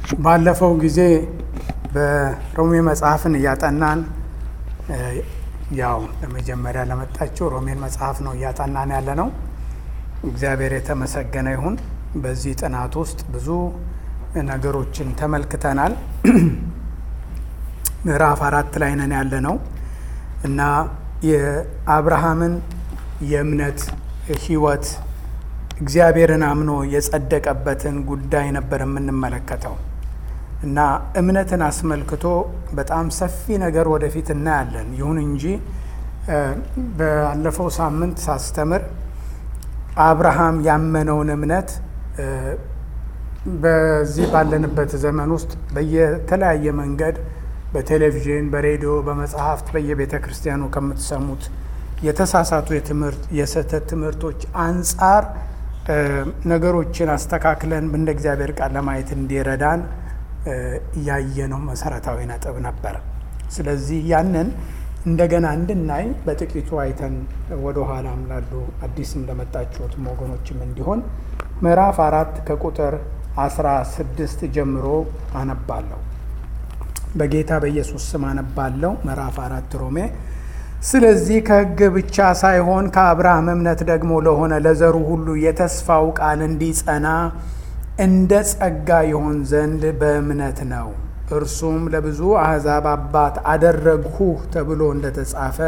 ባለፈው ጊዜ በሮሜ መጽሐፍን እያጠናን ያው ለመጀመሪያ ለመጣችው ሮሜን መጽሐፍ ነው እያጠናን ያለ ነው። እግዚአብሔር የተመሰገነ ይሁን። በዚህ ጥናት ውስጥ ብዙ ነገሮችን ተመልክተናል። ምዕራፍ አራት ላይ ነን ያለ ነው እና የአብርሃምን የእምነት ሕይወት እግዚአብሔርን አምኖ የጸደቀበትን ጉዳይ ነበር የምንመለከተው እና እምነትን አስመልክቶ በጣም ሰፊ ነገር ወደፊት እናያለን። ይሁን እንጂ ባለፈው ሳምንት ሳስተምር አብርሃም ያመነውን እምነት በዚህ ባለንበት ዘመን ውስጥ በየተለያየ መንገድ በቴሌቪዥን፣ በሬዲዮ፣ በመጽሐፍት በየቤተ ክርስቲያኑ ከምትሰሙት የተሳሳቱ የትምህርት የስህተት ትምህርቶች አንጻር ነገሮችን አስተካክለን እንደ እግዚአብሔር ቃል ለማየት እንዲረዳን ያየነው መሰረታዊ ነጥብ ነበር። ስለዚህ ያንን እንደገና እንድናይ በጥቂቱ አይተን ወደ ኋላም ላሉ አዲስም ለመጣችሁትም ወገኖችም እንዲሆን ምዕራፍ አራት ከቁጥር አስራ ስድስት ጀምሮ አነባለሁ። በጌታ በኢየሱስ ስም አነባለሁ። ምዕራፍ አራት ሮሜ ስለዚህ ከሕግ ብቻ ሳይሆን ከአብርሃም እምነት ደግሞ ለሆነ ለዘሩ ሁሉ የተስፋው ቃል እንዲጸና እንደ ጸጋ ይሆን ዘንድ በእምነት ነው። እርሱም ለብዙ አሕዛብ አባት አደረግሁህ ተብሎ እንደተጻፈ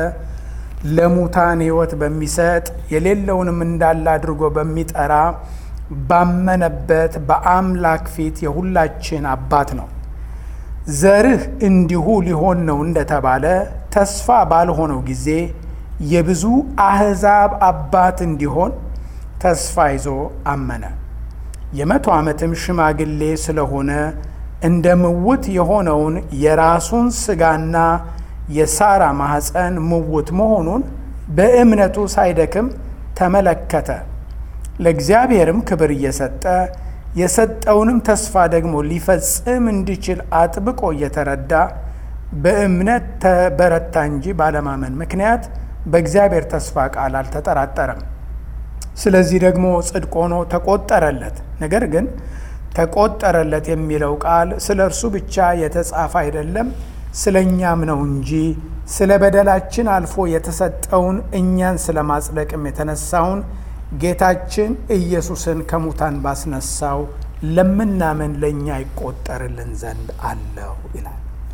ለሙታን ሕይወት በሚሰጥ የሌለውንም እንዳለ አድርጎ በሚጠራ ባመነበት በአምላክ ፊት የሁላችን አባት ነው። ዘርህ እንዲሁ ሊሆን ነው እንደተባለ ተስፋ ባልሆነው ጊዜ የብዙ አሕዛብ አባት እንዲሆን ተስፋ ይዞ አመነ። የመቶ ዓመትም ሽማግሌ ስለሆነ እንደ ምውት የሆነውን የራሱን ሥጋና የሳራ ማኅፀን ምውት መሆኑን በእምነቱ ሳይደክም ተመለከተ። ለእግዚአብሔርም ክብር እየሰጠ የሰጠውንም ተስፋ ደግሞ ሊፈጽም እንዲችል አጥብቆ እየተረዳ በእምነት ተበረታ እንጂ ባለማመን ምክንያት በእግዚአብሔር ተስፋ ቃል አልተጠራጠረም። ስለዚህ ደግሞ ጽድቅ ሆኖ ተቆጠረለት። ነገር ግን ተቆጠረለት የሚለው ቃል ስለ እርሱ ብቻ የተጻፈ አይደለም፣ ስለ እኛም ነው እንጂ ስለ በደላችን አልፎ የተሰጠውን እኛን ስለ ማጽደቅም የተነሳውን ጌታችን ኢየሱስን ከሙታን ባስነሳው ለምናምን ለእኛ ይቆጠርልን ዘንድ አለው ይላል።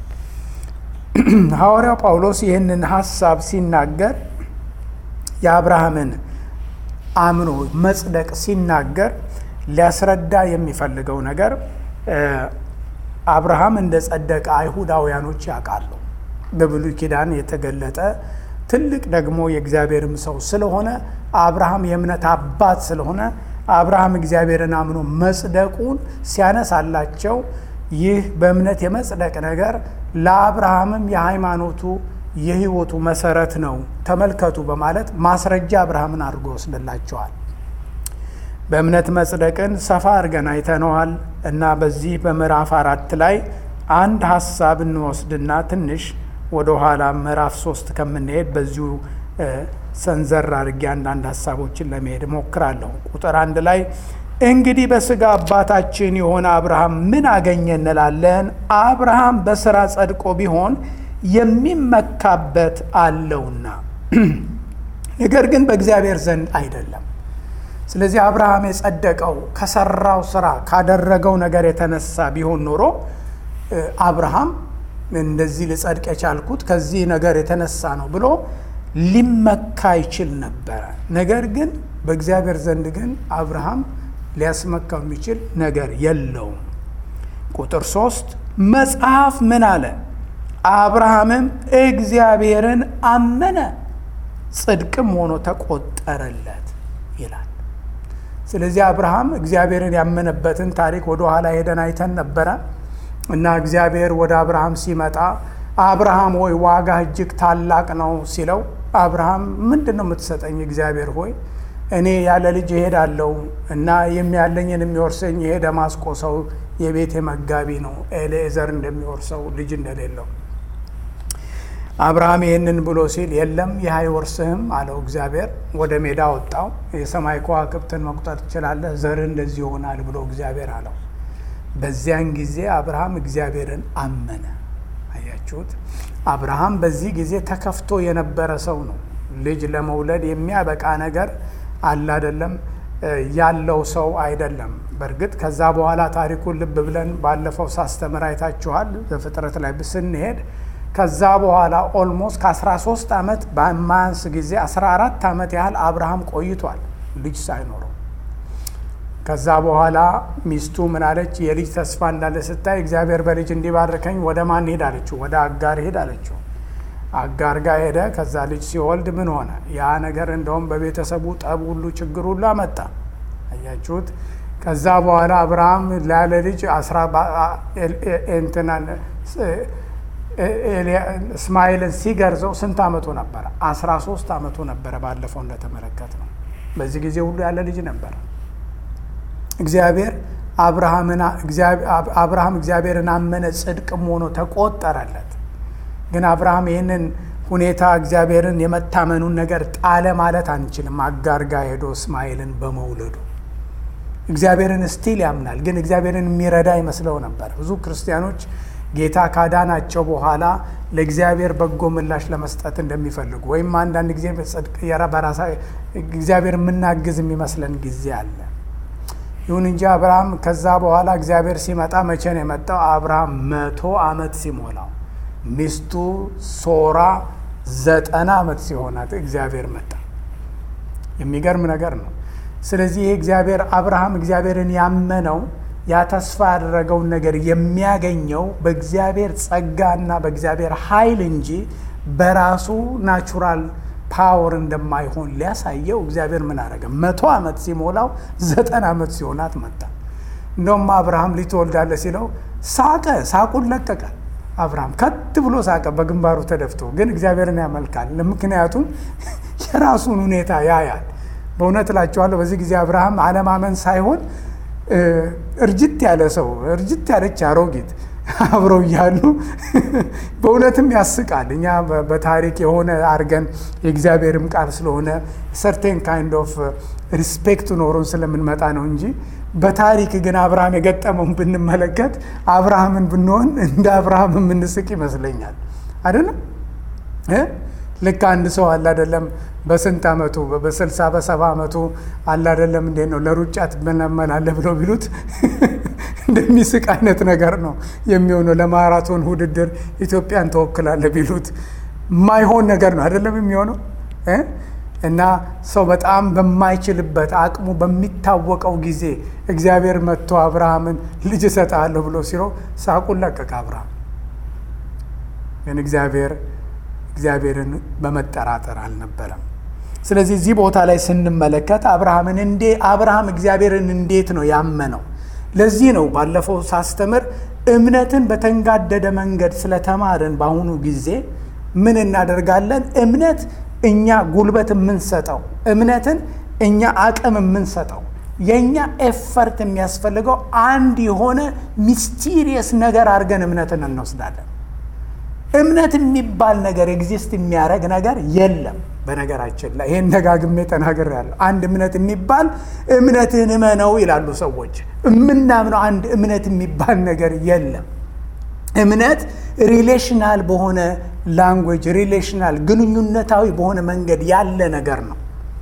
ሐዋርያው ጳውሎስ ይህንን ሐሳብ ሲናገር የአብርሃምን አምኖ መጽደቅ ሲናገር ሊያስረዳ የሚፈልገው ነገር አብርሃም እንደ ጸደቀ አይሁዳውያኖች ያውቃሉ። በብሉይ ኪዳን የተገለጠ ትልቅ ደግሞ የእግዚአብሔርም ሰው ስለሆነ አብርሃም የእምነት አባት ስለሆነ አብርሃም እግዚአብሔርን አምኖ መጽደቁን ሲያነሳላቸው ይህ በእምነት የመጽደቅ ነገር ለአብርሃምም የሃይማኖቱ የሕይወቱ መሰረት ነው፣ ተመልከቱ በማለት ማስረጃ አብርሃምን አድርጎ ወስድላቸዋል። በእምነት መጽደቅን ሰፋ አድርገን አይተነዋል እና በዚህ በምዕራፍ አራት ላይ አንድ ሀሳብ እንወስድና ትንሽ ወደ ኋላ ምዕራፍ ሶስት ከምንሄድ በዚሁ ሰንዘር አድርጌ አንዳንድ ሀሳቦችን ለመሄድ እሞክራለሁ። ቁጥር አንድ ላይ እንግዲህ በሥጋ አባታችን የሆነ አብርሃም ምን አገኘ እንላለን? አብርሃም በሥራ ጸድቆ ቢሆን የሚመካበት አለውና፣ ነገር ግን በእግዚአብሔር ዘንድ አይደለም። ስለዚህ አብርሃም የጸደቀው ከሰራው ስራ ካደረገው ነገር የተነሳ ቢሆን ኖሮ አብርሃም እንደዚህ ልጸድቅ የቻልኩት ከዚህ ነገር የተነሳ ነው ብሎ ሊመካ ይችል ነበረ። ነገር ግን በእግዚአብሔር ዘንድ ግን አብርሃም ሊያስመካው የሚችል ነገር የለውም። ቁጥር ሶስት መጽሐፍ ምን አለ? አብርሃምም እግዚአብሔርን አመነ ጽድቅም ሆኖ ተቆጠረለት ይላል። ስለዚህ አብርሃም እግዚአብሔርን ያመነበትን ታሪክ ወደ ኋላ ሄደን አይተን ነበረ እና እግዚአብሔር ወደ አብርሃም ሲመጣ አብርሃም ሆይ ዋጋ እጅግ ታላቅ ነው ሲለው፣ አብርሃም ምንድን ነው የምትሰጠኝ? እግዚአብሔር ሆይ እኔ ያለ ልጅ እሄዳለሁ እና የሚያለኝን የሚወርሰኝ ይሄ ደማስቆ ሰው የቤቴ መጋቢ ነው፣ ኤሌዘር እንደሚወርሰው ልጅ እንደሌለው። አብርሃም ይህንን ብሎ ሲል የለም ይህ አይወርስህም አለው እግዚአብሔር። ወደ ሜዳ ወጣው። የሰማይ ከዋክብትን መቁጠር ትችላለህ፣ ዘርህ እንደዚህ ይሆናል ብሎ እግዚአብሔር አለው። በዚያን ጊዜ አብርሃም እግዚአብሔርን አመነ። አያችሁት? አብርሃም በዚህ ጊዜ ተከፍቶ የነበረ ሰው ነው። ልጅ ለመውለድ የሚያበቃ ነገር አለ አይደለም ያለው ሰው አይደለም። በእርግጥ ከዛ በኋላ ታሪኩን ልብ ብለን ባለፈው ሳስተምር አይታችኋል። በፍጥረት ላይ ስንሄድ ከዛ በኋላ ኦልሞስት ከ13 ዓመት በማያንስ ጊዜ 14 ዓመት ያህል አብርሃም ቆይቷል ልጅ ሳይኖረው። ከዛ በኋላ ሚስቱ ምን አለች? የልጅ ተስፋ እንዳለ ስታይ እግዚአብሔር በልጅ እንዲባርከኝ ወደ ማን ሄድ አለችው? ወደ አጋር ሄድ አለችው። አጋር ጋር ሄደ። ከዛ ልጅ ሲወልድ ምን ሆነ? ያ ነገር እንደውም በቤተሰቡ ጠብ ሁሉ ችግር ሁሉ አመጣ። አያችሁት? ከዛ በኋላ አብርሃም ላለ ልጅ እስማኤልን ሲገርዘው ስንት ዓመቱ ነበረ? አስራ ሶስት ዓመቱ ነበረ። ባለፈው እንደተመለከት ነው። በዚህ ጊዜ ሁሉ ያለ ልጅ ነበረ። እግዚአብሔር አብርሃም እግዚአብሔርን አመነ፣ ጽድቅም ሆኖ ተቆጠረለት። ግን አብርሃም ይህንን ሁኔታ እግዚአብሔርን የመታመኑን ነገር ጣለ ማለት አንችልም። አጋር ጋር ሄዶ እስማኤልን በመውለዱ እግዚአብሔርን ስቲል ያምናል፣ ግን እግዚአብሔርን የሚረዳ ይመስለው ነበር። ብዙ ክርስቲያኖች ጌታ ካዳናቸው በኋላ ለእግዚአብሔር በጎ ምላሽ ለመስጠት እንደሚፈልጉ ወይም አንዳንድ ጊዜ ጽድቅ በራሳ እግዚአብሔር የምናግዝ የሚመስለን ጊዜ አለ። ይሁን እንጂ አብርሃም ከዛ በኋላ እግዚአብሔር ሲመጣ መቼ ነው የመጣው? አብርሃም መቶ ዓመት ሲሞላው ሚስቱ ሶራ ዘጠና ዓመት ሲሆናት እግዚአብሔር መጣ። የሚገርም ነገር ነው። ስለዚህ ይህ እግዚአብሔር አብርሃም እግዚአብሔርን ያመነው ያ ተስፋ ያደረገውን ነገር የሚያገኘው በእግዚአብሔር ጸጋና በእግዚአብሔር ኃይል እንጂ በራሱ ናቹራል ፓወር እንደማይሆን ሊያሳየው እግዚአብሔር ምን አደረገ? መቶ ዓመት ሲሞላው ዘጠና ዓመት ሲሆናት መጣ። እንደውም አብርሃም ልጅ ትወልዳለህ ሲለው ሳቀ፣ ሳቁን ለቀቀ። አብርሃም ከት ብሎ ሳቀ፣ በግንባሩ ተደፍቶ። ግን እግዚአብሔርን ያመልካል። ምክንያቱም የራሱን ሁኔታ ያያል። በእውነት እላቸዋለሁ በዚህ ጊዜ አብርሃም አለማመን ሳይሆን እርጅት ያለ ሰው እርጅት ያለች አሮጊት አብረው እያሉ በእውነትም ያስቃል። እኛ በታሪክ የሆነ አድርገን የእግዚአብሔርም ቃል ስለሆነ ሰርቴን ካይንድ ኦፍ ሪስፔክት ኖሮን ስለምንመጣ ነው እንጂ በታሪክ ግን አብርሃም የገጠመውን ብንመለከት አብርሃምን ብንሆን እንደ አብርሃም የምንስቅ ይመስለኛል። አይደለም ልክ አንድ ሰው አለ አይደለም በስንት ዓመቱ በስልሳ በሰባ ዓመቱ አለ አይደለም እንዴት ነው ለሩጫ ትመለመላለህ ብለው ቢሉት እንደሚስቅ አይነት ነገር ነው የሚሆነው። ለማራቶን ውድድር ኢትዮጵያን ተወክላለህ ቢሉት የማይሆን ነገር ነው አይደለም የሚሆነው እና ሰው በጣም በማይችልበት አቅሙ በሚታወቀው ጊዜ እግዚአብሔር መጥቶ አብርሃምን ልጅ እሰጥሃለሁ ብሎ ሲለው ሳቁን ለቀቀ አብርሃም። ግን እግዚአብሔር እግዚአብሔርን በመጠራጠር አልነበረም። ስለዚህ እዚህ ቦታ ላይ ስንመለከት አብርሃምን እንዴ አብርሃም እግዚአብሔርን እንዴት ነው ያመነው? ለዚህ ነው ባለፈው ሳስተምር እምነትን በተንጋደደ መንገድ ስለተማርን በአሁኑ ጊዜ ምን እናደርጋለን? እምነት እኛ ጉልበት የምንሰጠው እምነትን እኛ አቅም የምንሰጠው የእኛ ኤፈርት የሚያስፈልገው አንድ የሆነ ሚስቲሪየስ ነገር አድርገን እምነትን እንወስዳለን። እምነት የሚባል ነገር ኤግዚስት የሚያደርግ ነገር የለም። በነገራችን ላይ ይሄን ደጋግሜ ተናግሬያለሁ። አንድ እምነት የሚባል እምነትህን እመነው ይላሉ ሰዎች። የምናምነው አንድ እምነት የሚባል ነገር የለም። እምነት ሪሌሽናል በሆነ ላንጉዌጅ ሪሌሽናል ግንኙነታዊ በሆነ መንገድ ያለ ነገር ነው።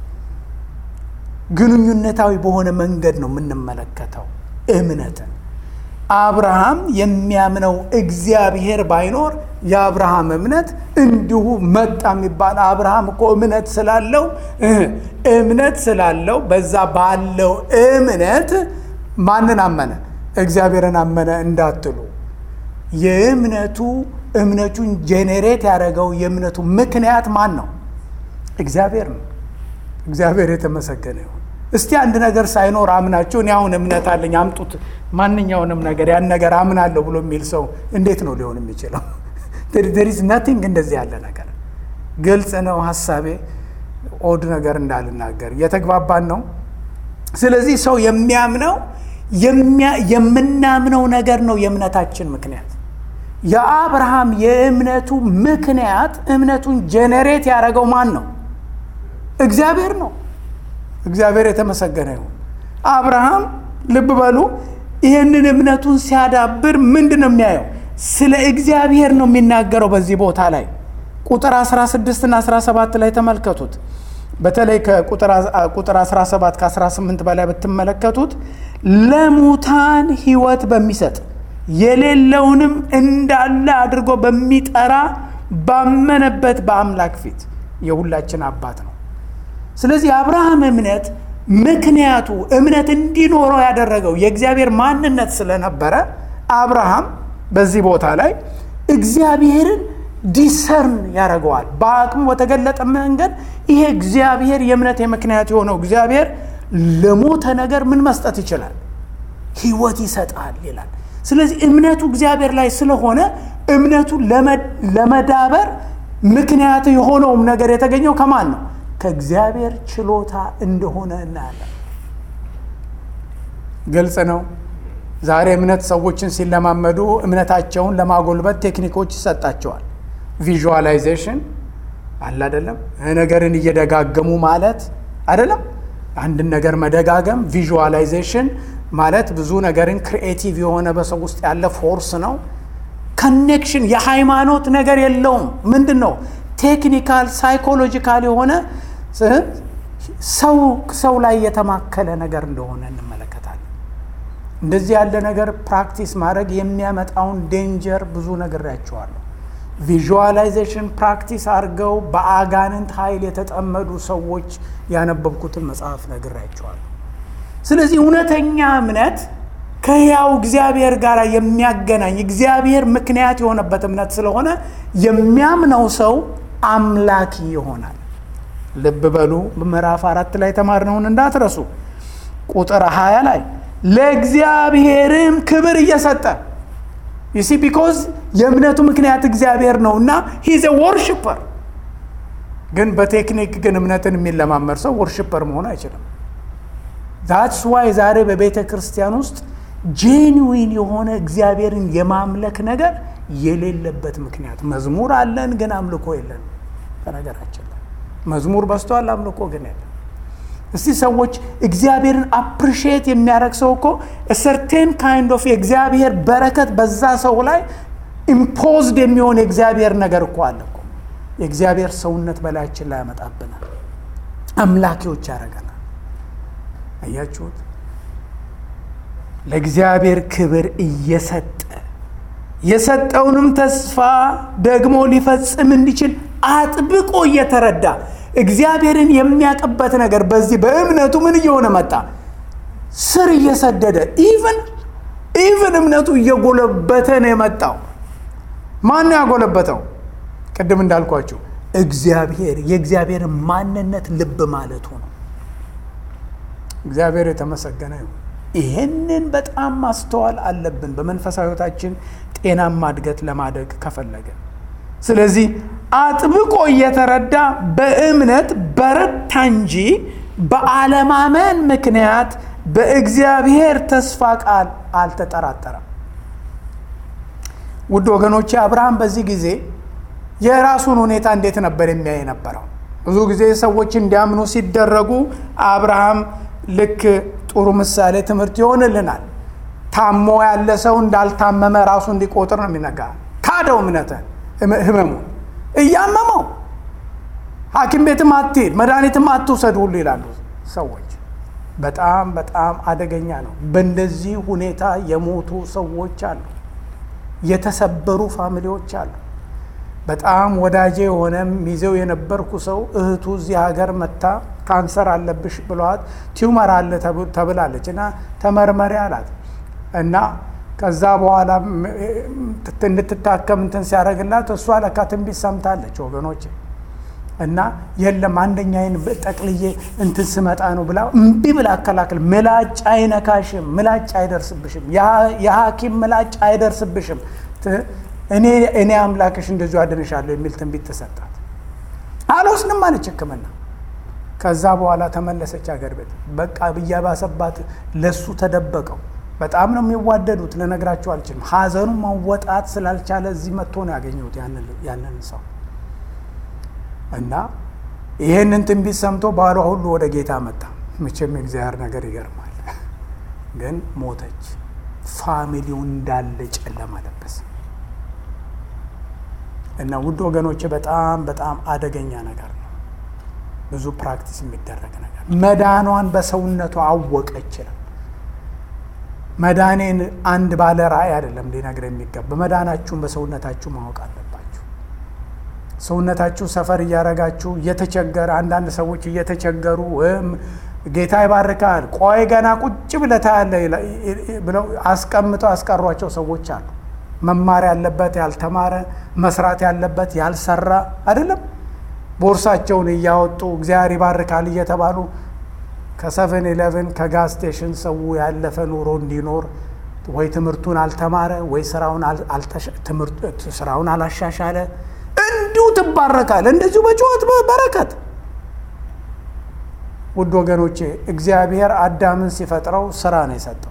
ግንኙነታዊ በሆነ መንገድ ነው የምንመለከተው እምነትን። አብርሃም የሚያምነው እግዚአብሔር ባይኖር የአብርሃም እምነት እንዲሁ መጣ የሚባል አብርሃም እኮ እምነት ስላለው እምነት ስላለው በዛ ባለው እምነት ማንን አመነ? እግዚአብሔርን አመነ እንዳትሉ የእምነቱ እምነቱን ጄኔሬት ያደረገው የእምነቱ ምክንያት ማን ነው? እግዚአብሔር ነው። እግዚአብሔር የተመሰገነ ይሁን። እስቲ አንድ ነገር ሳይኖር አምናችሁ እኔ አሁን እምነት አለኝ አምጡት፣ ማንኛውንም ነገር ያን ነገር አምናለሁ ብሎ የሚል ሰው እንዴት ነው ሊሆን የሚችለው? ዴሪዝ ነቲንግ እንደዚህ ያለ ነገር ግልጽ ነው ሀሳቤ። ኦድ ነገር እንዳልናገር እየተግባባን ነው። ስለዚህ ሰው የሚያምነው የምናምነው ነገር ነው የእምነታችን ምክንያት። የአብርሃም የእምነቱ ምክንያት እምነቱን ጄኔሬት ያደረገው ማን ነው? እግዚአብሔር ነው። እግዚአብሔር የተመሰገነ ይሁን። አብርሃም ልብ በሉ ይህንን እምነቱን ሲያዳብር ምንድን ነው የሚያየው? ስለ እግዚአብሔር ነው የሚናገረው። በዚህ ቦታ ላይ ቁጥር 16 እና 17 ላይ ተመልከቱት። በተለይ ከቁጥር 17 ከ18 በላይ ብትመለከቱት ለሙታን ሕይወት በሚሰጥ የሌለውንም እንዳለ አድርጎ በሚጠራ ባመነበት በአምላክ ፊት የሁላችን አባት ነው። ስለዚህ የአብርሃም እምነት ምክንያቱ እምነት እንዲኖረው ያደረገው የእግዚአብሔር ማንነት ስለነበረ አብርሃም በዚህ ቦታ ላይ እግዚአብሔርን ዲሰርን ያደርገዋል። በአቅሙ በተገለጠ መንገድ ይሄ እግዚአብሔር የእምነት ምክንያት የሆነው እግዚአብሔር ለሞተ ነገር ምን መስጠት ይችላል? ሕይወት ይሰጣል ይላል። ስለዚህ እምነቱ እግዚአብሔር ላይ ስለሆነ እምነቱ ለመዳበር ምክንያት የሆነውም ነገር የተገኘው ከማን ነው? ከእግዚአብሔር ችሎታ እንደሆነ እናያለን። ግልጽ ነው። ዛሬ እምነት ሰዎችን ሲለማመዱ እምነታቸውን ለማጎልበት ቴክኒኮች ይሰጣቸዋል። ቪዥዋላይዜሽን አለ አይደለም? ነገርን እየደጋገሙ ማለት አይደለም። አንድን ነገር መደጋገም ቪዥዋላይዜሽን ማለት ብዙ ነገርን ክሪኤቲቭ የሆነ በሰው ውስጥ ያለ ፎርስ ነው። ኮኔክሽን የሃይማኖት ነገር የለውም። ምንድን ነው? ቴክኒካል ሳይኮሎጂካል የሆነ ሰው ሰው ላይ የተማከለ ነገር እንደሆነ እንመለከታለን። እንደዚህ ያለ ነገር ፕራክቲስ ማድረግ የሚያመጣውን ዴንጀር ብዙ ነግሬያቸዋለሁ። ቪዥዋላይዜሽን ፕራክቲስ አድርገው በአጋንንት ኃይል የተጠመዱ ሰዎች ያነበብኩትን መጽሐፍ ነግሬያቸዋለሁ። ስለዚህ እውነተኛ እምነት ከሕያው እግዚአብሔር ጋር የሚያገናኝ እግዚአብሔር ምክንያት የሆነበት እምነት ስለሆነ የሚያምነው ሰው አምላኪ ይሆናል። ልብ በሉ ምዕራፍ አራት ላይ የተማርነውን እንዳትረሱ። ቁጥር ሀያ ላይ ለእግዚአብሔርም ክብር እየሰጠ ዩሲ ቢኮዝ የእምነቱ ምክንያት እግዚአብሔር ነው እና ሂዘ ወርሽፐር። ግን በቴክኒክ ግን እምነትን የሚለማመድ ሰው ወርሽፐር መሆን አይችልም። ዛትስ ዋይ ዛሬ በቤተ ክርስቲያን ውስጥ ጄንዊን የሆነ እግዚአብሔርን የማምለክ ነገር የሌለበት ምክንያት መዝሙር አለን፣ ግን አምልኮ የለን። በነገራችን ላይ መዝሙር በዝቷል፣ አምልኮ ግን የለን። እስቲ ሰዎች እግዚአብሔርን አፕሪሺየት የሚያደርግ ሰው እኮ ሰርቴን ካይንድ ኦፍ የእግዚአብሔር በረከት በዛ ሰው ላይ ኢምፖዝድ የሚሆን የእግዚአብሔር ነገር እኮ አለ እኮ። የእግዚአብሔር ሰውነት በላያችን ላይ ያመጣብናል፣ አምላኪዎች ያደርገናል። አያችሁት? ለእግዚአብሔር ክብር እየሰጠ የሰጠውንም ተስፋ ደግሞ ሊፈጽም እንዲችል አጥብቆ እየተረዳ እግዚአብሔርን የሚያውቅበት ነገር በዚህ በእምነቱ ምን እየሆነ መጣ? ስር እየሰደደ ኢቭን ኢቭን እምነቱ እየጎለበተ ነው የመጣው። ማን ነው ያጎለበተው? ቅድም እንዳልኳቸው እግዚአብሔር የእግዚአብሔር ማንነት ልብ ማለቱ ነው። እግዚአብሔር የተመሰገነ ይሁን። ይህንን በጣም ማስተዋል አለብን በመንፈሳዊ ሕይወታችን ጤናማ እድገት ለማደግ ከፈለገ። ስለዚህ አጥብቆ እየተረዳ በእምነት በረታ እንጂ በአለማመን ምክንያት በእግዚአብሔር ተስፋ ቃል አልተጠራጠረም። ውድ ወገኖቼ አብርሃም በዚህ ጊዜ የራሱን ሁኔታ እንዴት ነበር የሚያይ የነበረው? ብዙ ጊዜ ሰዎች እንዲያምኑ ሲደረጉ አብርሃም ልክ ጥሩ ምሳሌ ትምህርት ይሆንልናል። ታሞ ያለ ሰው እንዳልታመመ ራሱ እንዲቆጥር ነው የሚነጋ ካደው እምነተ ህመሙ እያመመው ሐኪም ቤትም አትሄድ መድኃኒትም አትውሰድ ሁሉ ይላሉ ሰዎች። በጣም በጣም አደገኛ ነው። በእንደዚህ ሁኔታ የሞቱ ሰዎች አሉ። የተሰበሩ ፋሚሊዎች አሉ። በጣም ወዳጄ የሆነ ሚዜው የነበርኩ ሰው እህቱ እዚህ ሀገር መታ ካንሰር አለብሽ ብለዋት ቲዩመር አለ ተብላለች እና ተመርመሪ አላት እና ከዛ በኋላ እንድትታከም እንትን ሲያደርግላት እሷ ለካ ትንቢት ሰምታለች ወገኖች እና የለም አንደኛዬን ጠቅልዬ እንትን ስመጣ ነው ብላ እምቢ ብላ አከላክል። ምላጭ አይነካሽም፣ ምላጭ አይደርስብሽም፣ የሐኪም ምላጭ አይደርስብሽም፣ እኔ እኔ አምላክሽ እንደዚሁ አድንሻለሁ የሚል ትንቢት ተሰጣት። አልወስንም አለች ሕክምና። ከዛ በኋላ ተመለሰች አገር ቤት። በቃ ብያባሰባት ለሱ ተደበቀው። በጣም ነው የሚዋደዱት፣ ልነግራቸው አልችልም። ሀዘኑ መወጣት ስላልቻለ እዚህ መጥቶ ነው ያገኘሁት ያንን ሰው እና ይህንን ትንቢት ሰምቶ ባሏ ሁሉ ወደ ጌታ መጣ። መቼም የእግዚአብሔር ነገር ይገርማል። ግን ሞተች። ፋሚሊው እንዳለ ጨለማ ለበሰ እና ውድ ወገኖች በጣም በጣም አደገኛ ነገር ነው። ብዙ ፕራክቲስ የሚደረግ ነገር መዳኗን በሰውነቷ አወቀች ነው። መዳኔን አንድ ባለ ራእይ አይደለም ሊነግር የሚገባ መዳናችሁን በሰውነታችሁ ማወቅ አለባችሁ። ሰውነታችሁ ሰፈር እያረጋችሁ እየተቸገረ አንዳንድ ሰዎች እየተቸገሩ ወይም ጌታ ይባርካል፣ ቆይ ገና ቁጭ ብለህ ታያለህ ብለው አስቀምጠው ያስቀሯቸው ሰዎች አሉ። መማር ያለበት ያልተማረ፣ መስራት ያለበት ያልሰራ አይደለም። ቦርሳቸውን እያወጡ እግዚአብሔር ይባርካል እየተባሉ ከሰቨን ኢለቨን ከጋዝ ስቴሽን ሰው ያለፈ ኑሮ እንዲኖር ወይ ትምህርቱን አልተማረ ወይ ስራውን አላሻሻለ፣ እንዲሁ ትባረካል። እንደዚሁ በጩኸት በረከት ውድ ወገኖቼ እግዚአብሔር አዳምን ሲፈጥረው ስራ ነው የሰጠው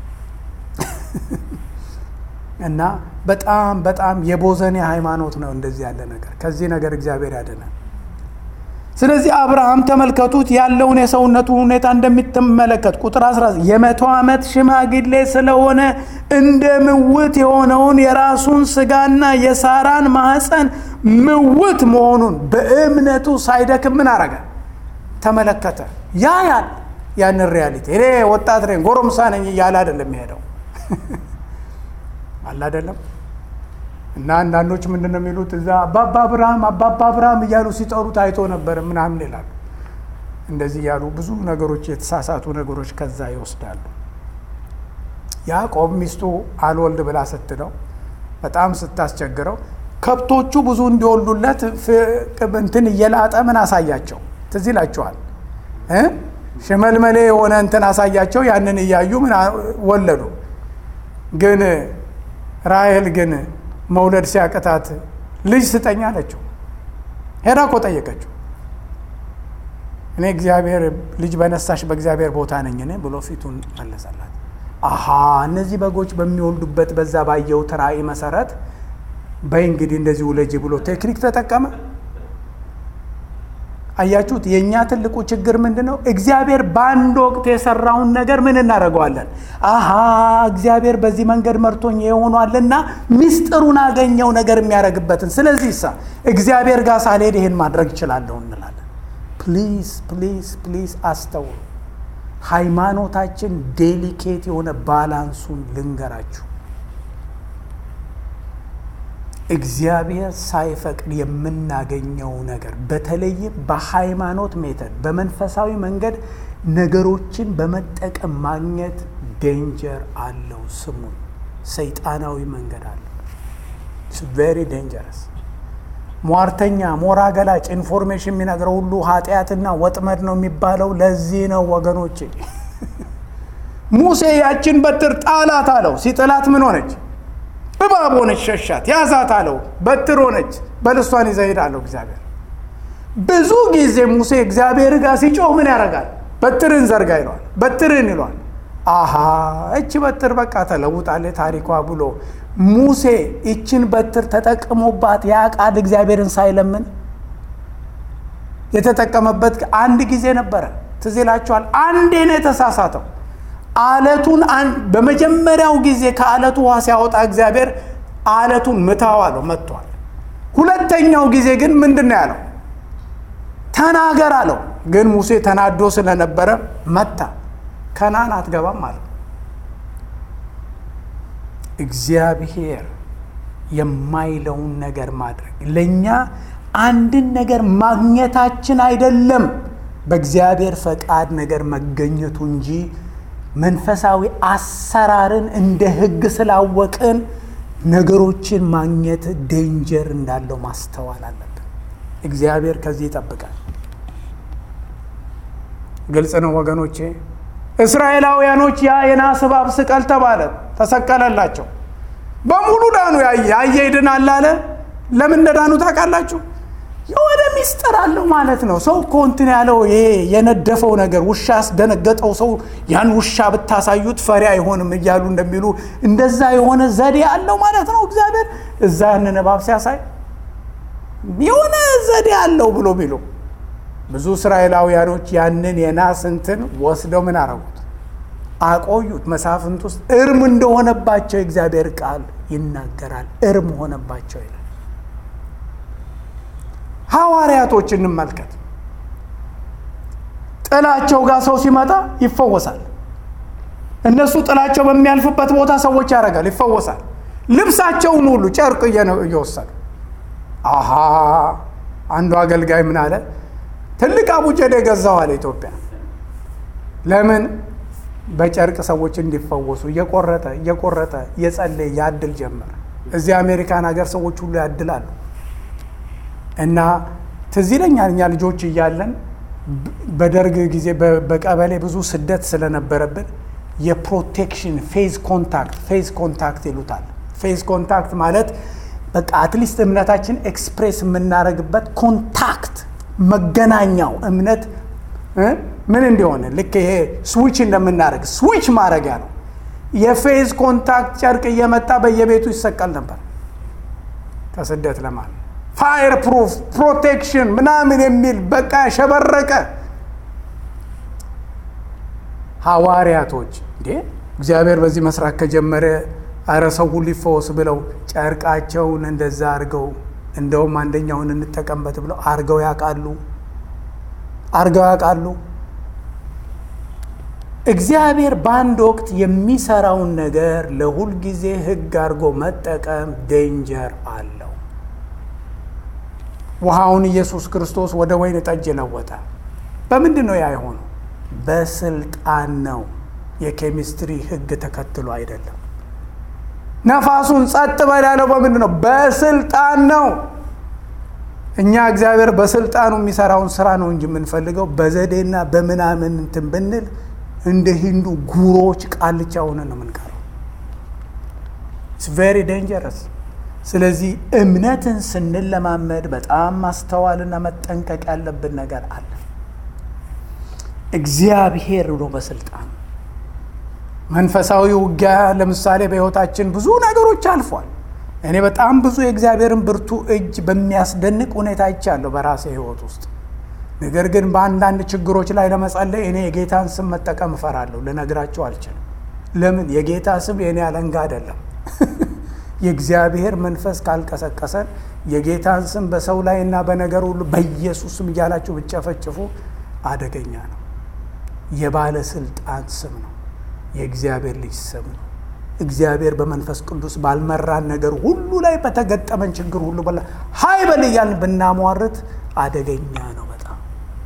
እና በጣም በጣም የቦዘኔ ሃይማኖት ነው እንደዚህ ያለ ነገር። ከዚህ ነገር እግዚአብሔር ያድናል። ስለዚህ አብርሃም ተመልከቱት ያለውን የሰውነቱ ሁኔታ እንደሚትመለከት ቁጥር 11 የመቶ ዓመት ሽማግሌ ስለሆነ እንደ ምውት የሆነውን የራሱን ስጋና የሳራን ማህፀን ምውት መሆኑን በእምነቱ ሳይደክም ምን አረገ? ተመለከተ። ያ ያል ያንን ሪያሊቲ እኔ ወጣት ነኝ ጎረምሳ ነኝ እያለ አይደለም የሄደው አለ አይደለም። እና አንዳንዶች ምንድን ነው የሚሉት እዛ አባባ አብርሃም አባባ አብርሃም እያሉ ሲጠሩ ታይቶ ነበር ምናምን ይላሉ። እንደዚህ እያሉ ብዙ ነገሮች የተሳሳቱ ነገሮች ከዛ ይወስዳሉ። ያዕቆብ ሚስቱ አልወልድ ብላ ስትለው በጣም ስታስቸግረው ከብቶቹ ብዙ እንዲወልዱለት እንትን እየላጠ ምን አሳያቸው ትዝ ይላቸዋል። ሽመልመሌ የሆነ እንትን አሳያቸው። ያንን እያዩ ምን ወለዱ። ግን ራሔል ግን መውለድ ሲያቅታት ልጅ ስጠኝ አለችው። ሄዳ እኮ ጠየቀችው። እኔ እግዚአብሔር ልጅ በነሳሽ በእግዚአብሔር ቦታ ነኝ እኔ ብሎ ፊቱን መለሰላት። አሃ እነዚህ በጎች በሚወልዱበት በዛ ባየሁት ራእይ መሰረት በይ እንግዲህ እንደዚህ ውለጂ ብሎ ቴክኒክ ተጠቀመ። አያችሁት? የእኛ ትልቁ ችግር ምንድን ነው? እግዚአብሔር በአንድ ወቅት የሰራውን ነገር ምን እናደርገዋለን? አሃ እግዚአብሔር በዚህ መንገድ መርቶኝ የሆኗልና ሚስጥሩን አገኘው ነገር የሚያደርግበትን። ስለዚህ ሳ እግዚአብሔር ጋር ሳልሄድ ይሄን ማድረግ እችላለሁ እንላለን። ፕሊዝ ፕሊዝ ፕሊዝ አስተውሉ። ሃይማኖታችን ዴሊኬት የሆነ ባላንሱን ልንገራችሁ። እግዚአብሔር ሳይፈቅድ የምናገኘው ነገር በተለይም በሃይማኖት ሜተድ በመንፈሳዊ መንገድ ነገሮችን በመጠቀም ማግኘት ዴንጀር አለው። ስሙን ሰይጣናዊ መንገድ አለው። ቬሪ ዴንጀረስ። ሟርተኛ፣ ሞራ ገላጭ ኢንፎርሜሽን የሚነግረው ሁሉ ኃጢአትና ወጥመድ ነው የሚባለው ለዚህ ነው ወገኖቼ። ሙሴ ያችን በትር ጣላት አለው። ሲጥላት ምን ሆነች? እባብ ሆነች፣ ሸሻት። ያዛት አለው፣ በትር ሆነች። በልሷን ይዘህ ሂድ አለው እግዚአብሔር። ብዙ ጊዜ ሙሴ እግዚአብሔር ጋር ሲጮህ ምን ያደርጋል? በትርን ዘርጋ ይለዋል፣ በትርን ይለዋል። አሃ እቺ በትር በቃ ተለውጣለች ታሪኳ ብሎ ሙሴ ይችን በትር ተጠቅሞባት ያ ቃል እግዚአብሔርን ሳይለምን የተጠቀመበት አንድ ጊዜ ነበረ። ትዝ ይላችኋል። አንዴ ነው የተሳሳተው። አለቱን በመጀመሪያው ጊዜ ከአለቱ ውሃ ሲያወጣ እግዚአብሔር አለቱን ምታው አለው፣ መጥቷል። ሁለተኛው ጊዜ ግን ምንድን ነው ያለው? ተናገር አለው። ግን ሙሴ ተናዶ ስለነበረ መታ። ከናን አትገባም አለው። እግዚአብሔር የማይለውን ነገር ማድረግ ለእኛ አንድን ነገር ማግኘታችን አይደለም፣ በእግዚአብሔር ፈቃድ ነገር መገኘቱ እንጂ መንፈሳዊ አሰራርን እንደ ሕግ ስላወቅን ነገሮችን ማግኘት ዴንጀር እንዳለው ማስተዋል አለብን። እግዚአብሔር ከዚህ ይጠብቃል። ግልጽ ነው ወገኖቼ። እስራኤላውያኖች ያ የናስ እባብ ስቀል ተባለ፣ ተሰቀለላቸው። በሙሉ ዳኑ። ያየ ይድናል አለ። ለምን እንደዳኑ ታውቃላችሁ? የሆነ ሚስጥር አለው ማለት ነው። ሰው እኮ እንትን ያለው ይሄ የነደፈው ነገር ውሻ ያስደነገጠው ሰው ያን ውሻ ብታሳዩት ፈሪ አይሆንም እያሉ እንደሚሉ እንደዛ የሆነ ዘዴ አለው ማለት ነው። እግዚአብሔር እዛ ያንን እባብ ሲያሳይ የሆነ ዘዴ አለው ብሎ ቢሉ ብዙ እስራኤላውያኖች ያንን የናስ እንትን ወስደው ምን አረጉት? አቆዩት። መሳፍንት ውስጥ እርም እንደሆነባቸው የእግዚአብሔር ቃል ይናገራል። እርም ሆነባቸው ይላል። ሐዋርያቶች እንመልከት። ጥላቸው ጋር ሰው ሲመጣ ይፈወሳል። እነሱ ጥላቸው በሚያልፍበት ቦታ ሰዎች ያደርጋል፣ ይፈወሳል። ልብሳቸውን ሁሉ ጨርቅ እየወሰዱ አሃ አንዱ አገልጋይ ምን አለ? ትልቅ አቡጀዴ ገዛው አለ ኢትዮጵያ። ለምን? በጨርቅ ሰዎች እንዲፈወሱ እየቆረጠ እየቆረጠ እየጸለየ ያድል ጀመር። እዚህ አሜሪካን ሀገር ሰዎች ሁሉ ያድላሉ። እና ትዝ ይለኛል እኛ ልጆች እያለን በደርግ ጊዜ በቀበሌ ብዙ ስደት ስለነበረብን የፕሮቴክሽን ፌዝ ኮንታክት ፌዝ ኮንታክት ይሉታል። ፌዝ ኮንታክት ማለት በቃ አትሊስት እምነታችን ኤክስፕሬስ የምናደርግበት ኮንታክት መገናኛው እምነት ምን እንዲሆን ልክ ይሄ ስዊች እንደምናደርግ ስዊች ማድረጊያ ነው። የፌዝ ኮንታክት ጨርቅ እየመጣ በየቤቱ ይሰቀል ነበር ከስደት ለማለት ፋየር ፕሩፍ ፕሮቴክሽን ምናምን የሚል በቃ ያሸበረቀ ሐዋርያቶች እንዴ እግዚአብሔር በዚህ መስራት ከጀመረ አረ ሰው ሁሉ ይፈወስ ብለው ጨርቃቸውን እንደዛ አርገው እንደውም አንደኛውን እንጠቀምበት ብለው አርገው ያውቃሉ አርገው ያውቃሉ። እግዚአብሔር በአንድ ወቅት የሚሰራውን ነገር ለሁል ጊዜ ሕግ አድርጎ መጠቀም ዴንጀር አለው። ውሃውን ኢየሱስ ክርስቶስ ወደ ወይን ጠጅ ለወጠ። በምንድን ነው ያ የሆነው? በስልጣን ነው። የኬሚስትሪ ሕግ ተከትሎ አይደለም። ነፋሱን ጸጥ በል ያለው በምንድን ነው? በስልጣን ነው። እኛ እግዚአብሔር በስልጣኑ የሚሰራውን ስራ ነው እንጂ የምንፈልገው በዘዴና በምናምን እንትን ብንል እንደ ሂንዱ ጉሮዎች ቃልቻ ሆነን ነው የምንቀረው። ኢትስ ቬሪ ዴንጀረስ። ስለዚህ እምነትን ስንለማመድ በጣም ማስተዋልና መጠንቀቅ ያለብን ነገር አለ። እግዚአብሔር ነው በስልጣን መንፈሳዊ ውጊያ ለምሳሌ በሕይወታችን ብዙ ነገሮች አልፏል። እኔ በጣም ብዙ የእግዚአብሔርን ብርቱ እጅ በሚያስደንቅ ሁኔታ አይቻለሁ በራሴ ሕይወት ውስጥ። ነገር ግን በአንዳንድ ችግሮች ላይ ለመጸለይ እኔ የጌታን ስም መጠቀም እፈራለሁ። ልነግራቸው አልችልም። ለምን? የጌታ ስም የእኔ አለንጋ አይደለም። የእግዚአብሔር መንፈስ ካልቀሰቀሰን የጌታን ስም በሰው ላይ እና በነገር ሁሉ በኢየሱስ ስም እያላችሁ ብጨፈጭፉ አደገኛ ነው። የባለስልጣን ስም ነው። የእግዚአብሔር ልጅ ስም ነው። እግዚአብሔር በመንፈስ ቅዱስ ባልመራን ነገር ሁሉ ላይ በተገጠመን ችግር ሁሉ በላ ሀይ በል እያልን ብናሟርት አደገኛ ነው በጣም።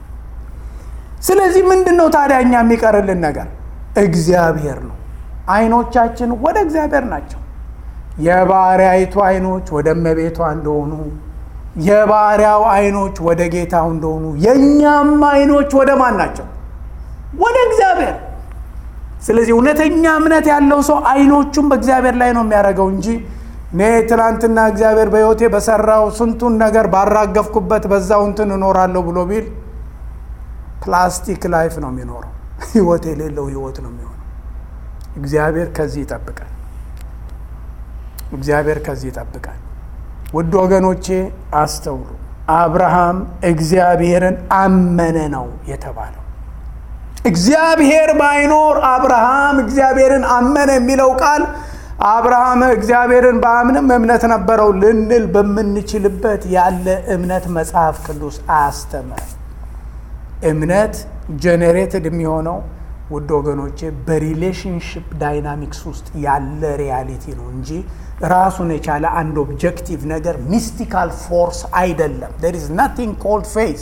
ስለዚህ ምንድን ነው ታዲያ እኛ የሚቀርልን ነገር? እግዚአብሔር ነው። አይኖቻችን ወደ እግዚአብሔር ናቸው። የባሪያይቱ አይኖች ወደ እመቤቷ እንደሆኑ የባሪያው አይኖች ወደ ጌታው እንደሆኑ የእኛም አይኖች ወደ ማን ናቸው? ወደ እግዚአብሔር። ስለዚህ እውነተኛ እምነት ያለው ሰው አይኖቹም በእግዚአብሔር ላይ ነው የሚያደርገው እንጂ እኔ ትናንትና እግዚአብሔር በሕይወቴ በሰራው ስንቱን ነገር ባራገፍኩበት በዛው እንትን እኖራለሁ ብሎ ቢል ፕላስቲክ ላይፍ ነው የሚኖረው። ሕይወት የሌለው ሕይወት ነው የሚሆነው። እግዚአብሔር ከዚህ ይጠብቃል። እግዚአብሔር ከዚህ ይጠብቃል። ውድ ወገኖቼ አስተውሉ። አብርሃም እግዚአብሔርን አመነ ነው የተባለው። እግዚአብሔር ባይኖር አብርሃም እግዚአብሔርን አመነ የሚለው ቃል አብርሃም እግዚአብሔርን በአምንም እምነት ነበረው ልንል በምንችልበት ያለ እምነት መጽሐፍ ቅዱስ አያስተምርም። እምነት ጄኔሬትድ የሚሆነው ውድ ወገኖቼ በሪሌሽንሽፕ ዳይናሚክስ ውስጥ ያለ ሪያሊቲ ነው እንጂ ራሱን የቻለ አንድ ኦብጀክቲቭ ነገር ሚስቲካል ፎርስ አይደለም። ዴር ኢዝ ናቲንግ ኮልድ ፌዝ።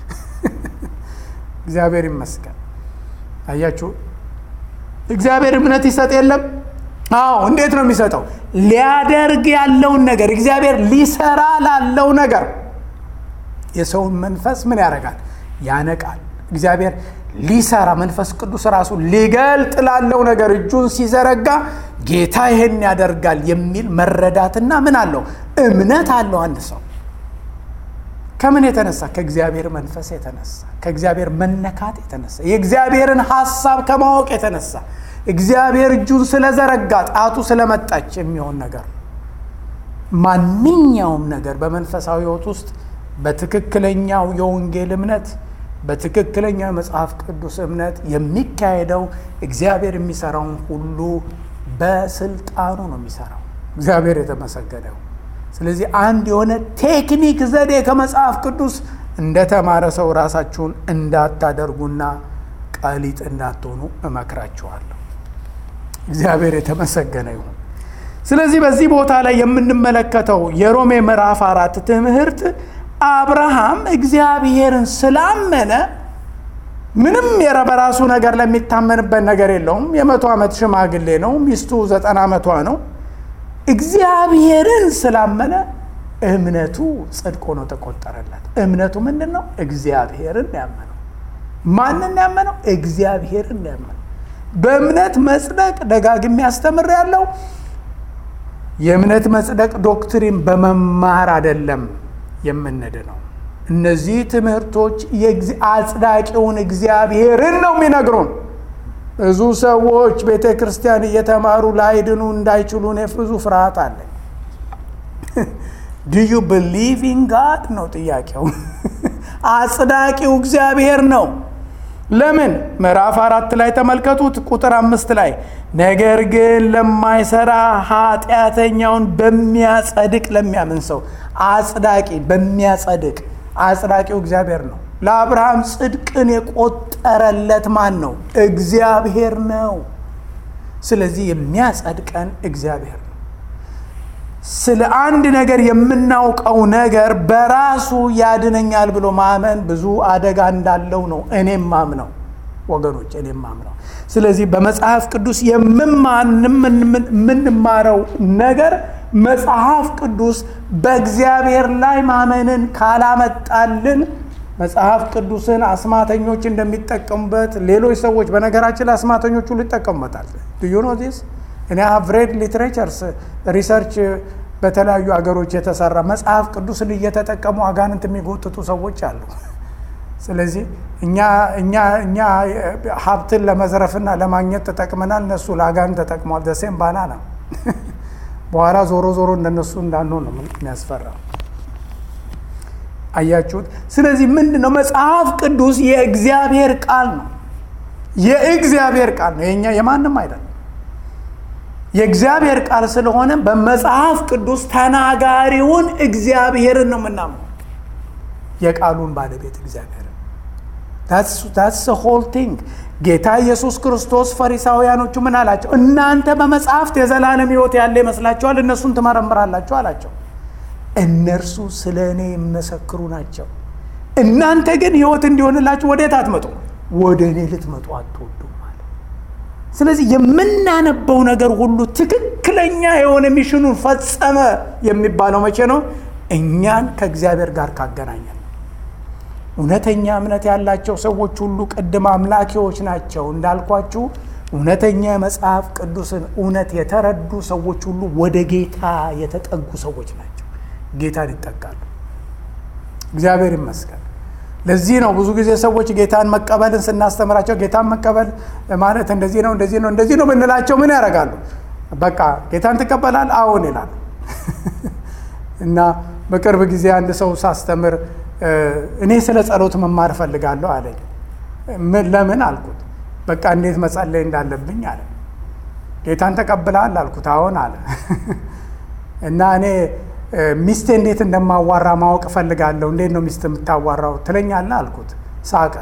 እግዚአብሔር ይመስገን። አያችሁ፣ እግዚአብሔር እምነት ይሰጥ የለም? አዎ። እንዴት ነው የሚሰጠው? ሊያደርግ ያለውን ነገር እግዚአብሔር ሊሰራ ላለው ነገር የሰውን መንፈስ ምን ያደርጋል? ያነቃል። እግዚአብሔር ሊሰራ መንፈስ ቅዱስ ራሱ ሊገልጥ ላለው ነገር እጁን ሲዘረጋ ጌታ ይሄን ያደርጋል የሚል መረዳትና ምን አለው? እምነት አለው አንድ ሰው ከምን የተነሳ ከእግዚአብሔር መንፈስ የተነሳ ከእግዚአብሔር መነካት የተነሳ የእግዚአብሔርን ሐሳብ ከማወቅ የተነሳ እግዚአብሔር እጁን ስለዘረጋ ጣቱ ስለመጣች የሚሆን ነገር ነው። ማንኛውም ነገር በመንፈሳዊ ሕይወት ውስጥ በትክክለኛው የወንጌል እምነት በትክክለኛ መጽሐፍ ቅዱስ እምነት የሚካሄደው እግዚአብሔር የሚሰራውን ሁሉ በስልጣኑ ነው የሚሰራው። እግዚአብሔር የተመሰገነው። ስለዚህ አንድ የሆነ ቴክኒክ ዘዴ ከመጽሐፍ ቅዱስ እንደተማረ ሰው ራሳችሁን እንዳታደርጉና ቀሊጥ እንዳትሆኑ እመክራችኋለሁ። እግዚአብሔር የተመሰገነ ይሁን። ስለዚህ በዚህ ቦታ ላይ የምንመለከተው የሮሜ ምዕራፍ አራት ትምህርት አብርሃም እግዚአብሔርን ስላመነ ምንም በራሱ ነገር ለሚታመንበት ነገር የለውም። የመቶ ዓመት ሽማግሌ ነው። ሚስቱ ዘጠና ዓመቷ ነው። እግዚአብሔርን ስላመነ እምነቱ ጽድቅ ሆኖ ተቆጠረለት። እምነቱ ምንድን ነው? እግዚአብሔርን ያመነው። ማንን ያመነው? እግዚአብሔርን ያመነው። በእምነት መጽደቅ ደጋግሜ ያስተምር ያለው የእምነት መጽደቅ ዶክትሪን በመማር አይደለም የምንድነው። እነዚህ ትምህርቶች አጽዳቂውን እግዚአብሔርን ነው የሚነግሩን። ብዙ ሰዎች ቤተ ክርስቲያን እየተማሩ ላይድኑ እንዳይችሉ እኔ ብዙ ፍርሃት አለኝ። ዱ ዩ ብሊቭ ኢን ጋድ ነው ጥያቄው። አጽዳቂው እግዚአብሔር ነው። ለምን? ምዕራፍ አራት ላይ ተመልከቱት፣ ቁጥር አምስት ላይ ነገር ግን ለማይሰራ ኃጢአተኛውን በሚያጸድቅ ለሚያምን ሰው አጽዳቂ በሚያጸድቅ አጽዳቂው እግዚአብሔር ነው። ለአብርሃም ጽድቅን የቆጠረለት ማን ነው? እግዚአብሔር ነው። ስለዚህ የሚያጸድቀን እግዚአብሔር ነው። ስለ አንድ ነገር የምናውቀው ነገር በራሱ ያድነኛል ብሎ ማመን ብዙ አደጋ እንዳለው ነው እኔም ማምነው ወገኖች፣ እኔም ማምነው። ስለዚህ በመጽሐፍ ቅዱስ የምንማረው ነገር መጽሐፍ ቅዱስ በእግዚአብሔር ላይ ማመንን ካላመጣልን መጽሐፍ ቅዱስን አስማተኞች እንደሚጠቀሙበት ሌሎች ሰዎች በነገራችን ላይ አስማተኞች ሁሉ ይጠቀሙበታል። ዩ ኖ ዚስ እኔ ሀቭ ሬድ ሊትሬቸርስ ሪሰርች በተለያዩ አገሮች የተሰራ መጽሐፍ ቅዱስን እየተጠቀሙ አጋንንት የሚጎትቱ ሰዎች አሉ። ስለዚህ እኛ እኛ እኛ ሀብትን ለመዝረፍና ለማግኘት ተጠቅመናል፣ እነሱ ለአጋንንት ተጠቅመዋል። ደሴም ባና ነው። በኋላ ዞሮ ዞሮ እንደነሱ እንዳንሆን ነው የሚያስፈራው። አያችሁት? ስለዚህ ምንድን ነው መጽሐፍ ቅዱስ የእግዚአብሔር ቃል ነው። የእግዚአብሔር ቃል ነው፣ የኛ የማንም አይደለም። የእግዚአብሔር ቃል ስለሆነ በመጽሐፍ ቅዱስ ተናጋሪውን እግዚአብሔርን ነው የምናምነው፣ የቃሉን ባለቤት እግዚአብሔርን። ታትስ ሆል ቲንግ። ጌታ ኢየሱስ ክርስቶስ ፈሪሳውያኖቹ ምን አላቸው? እናንተ በመጽሐፍት የዘላለም ሕይወት ያለ ይመስላችኋል፣ እነሱን ትመረምራላችሁ አላቸው። እነርሱ ስለ እኔ የሚመሰክሩ ናቸው። እናንተ ግን ሕይወት እንዲሆንላችሁ ወዴት አትመጡ? ወደ እኔ ልትመጡ አትወዱም አለ። ስለዚህ የምናነበው ነገር ሁሉ ትክክለኛ የሆነ ሚሽኑን ፈጸመ የሚባለው መቼ ነው? እኛን ከእግዚአብሔር ጋር ካገናኘን። እውነተኛ እምነት ያላቸው ሰዎች ሁሉ ቅድም አምላኪዎች ናቸው እንዳልኳችሁ። እውነተኛ የመጽሐፍ ቅዱስን እውነት የተረዱ ሰዎች ሁሉ ወደ ጌታ የተጠጉ ሰዎች ናቸው። ጌታን ይጠጋሉ። እግዚአብሔር ይመስገን። ለዚህ ነው ብዙ ጊዜ ሰዎች ጌታን መቀበልን ስናስተምራቸው ጌታን መቀበል ማለት እንደዚህ ነው እንደዚህ ነው እንደዚህ ነው ብንላቸው ምን ያደርጋሉ? በቃ ጌታን ትቀበላል? አዎን ይላል። እና በቅርብ ጊዜ አንድ ሰው ሳስተምር እኔ ስለ ጸሎት መማር እፈልጋለሁ አለኝ። ለምን አልኩት። በቃ እንዴት መጸለይ እንዳለብኝ አለ። ጌታን ተቀብለሃል አልኩት። አዎን አለ። እና እኔ ሚስቴ እንዴት እንደማዋራ ማወቅ እፈልጋለሁ። እንዴት ነው ሚስት የምታዋራው ትለኛለህ አልኩት። ሳቀ።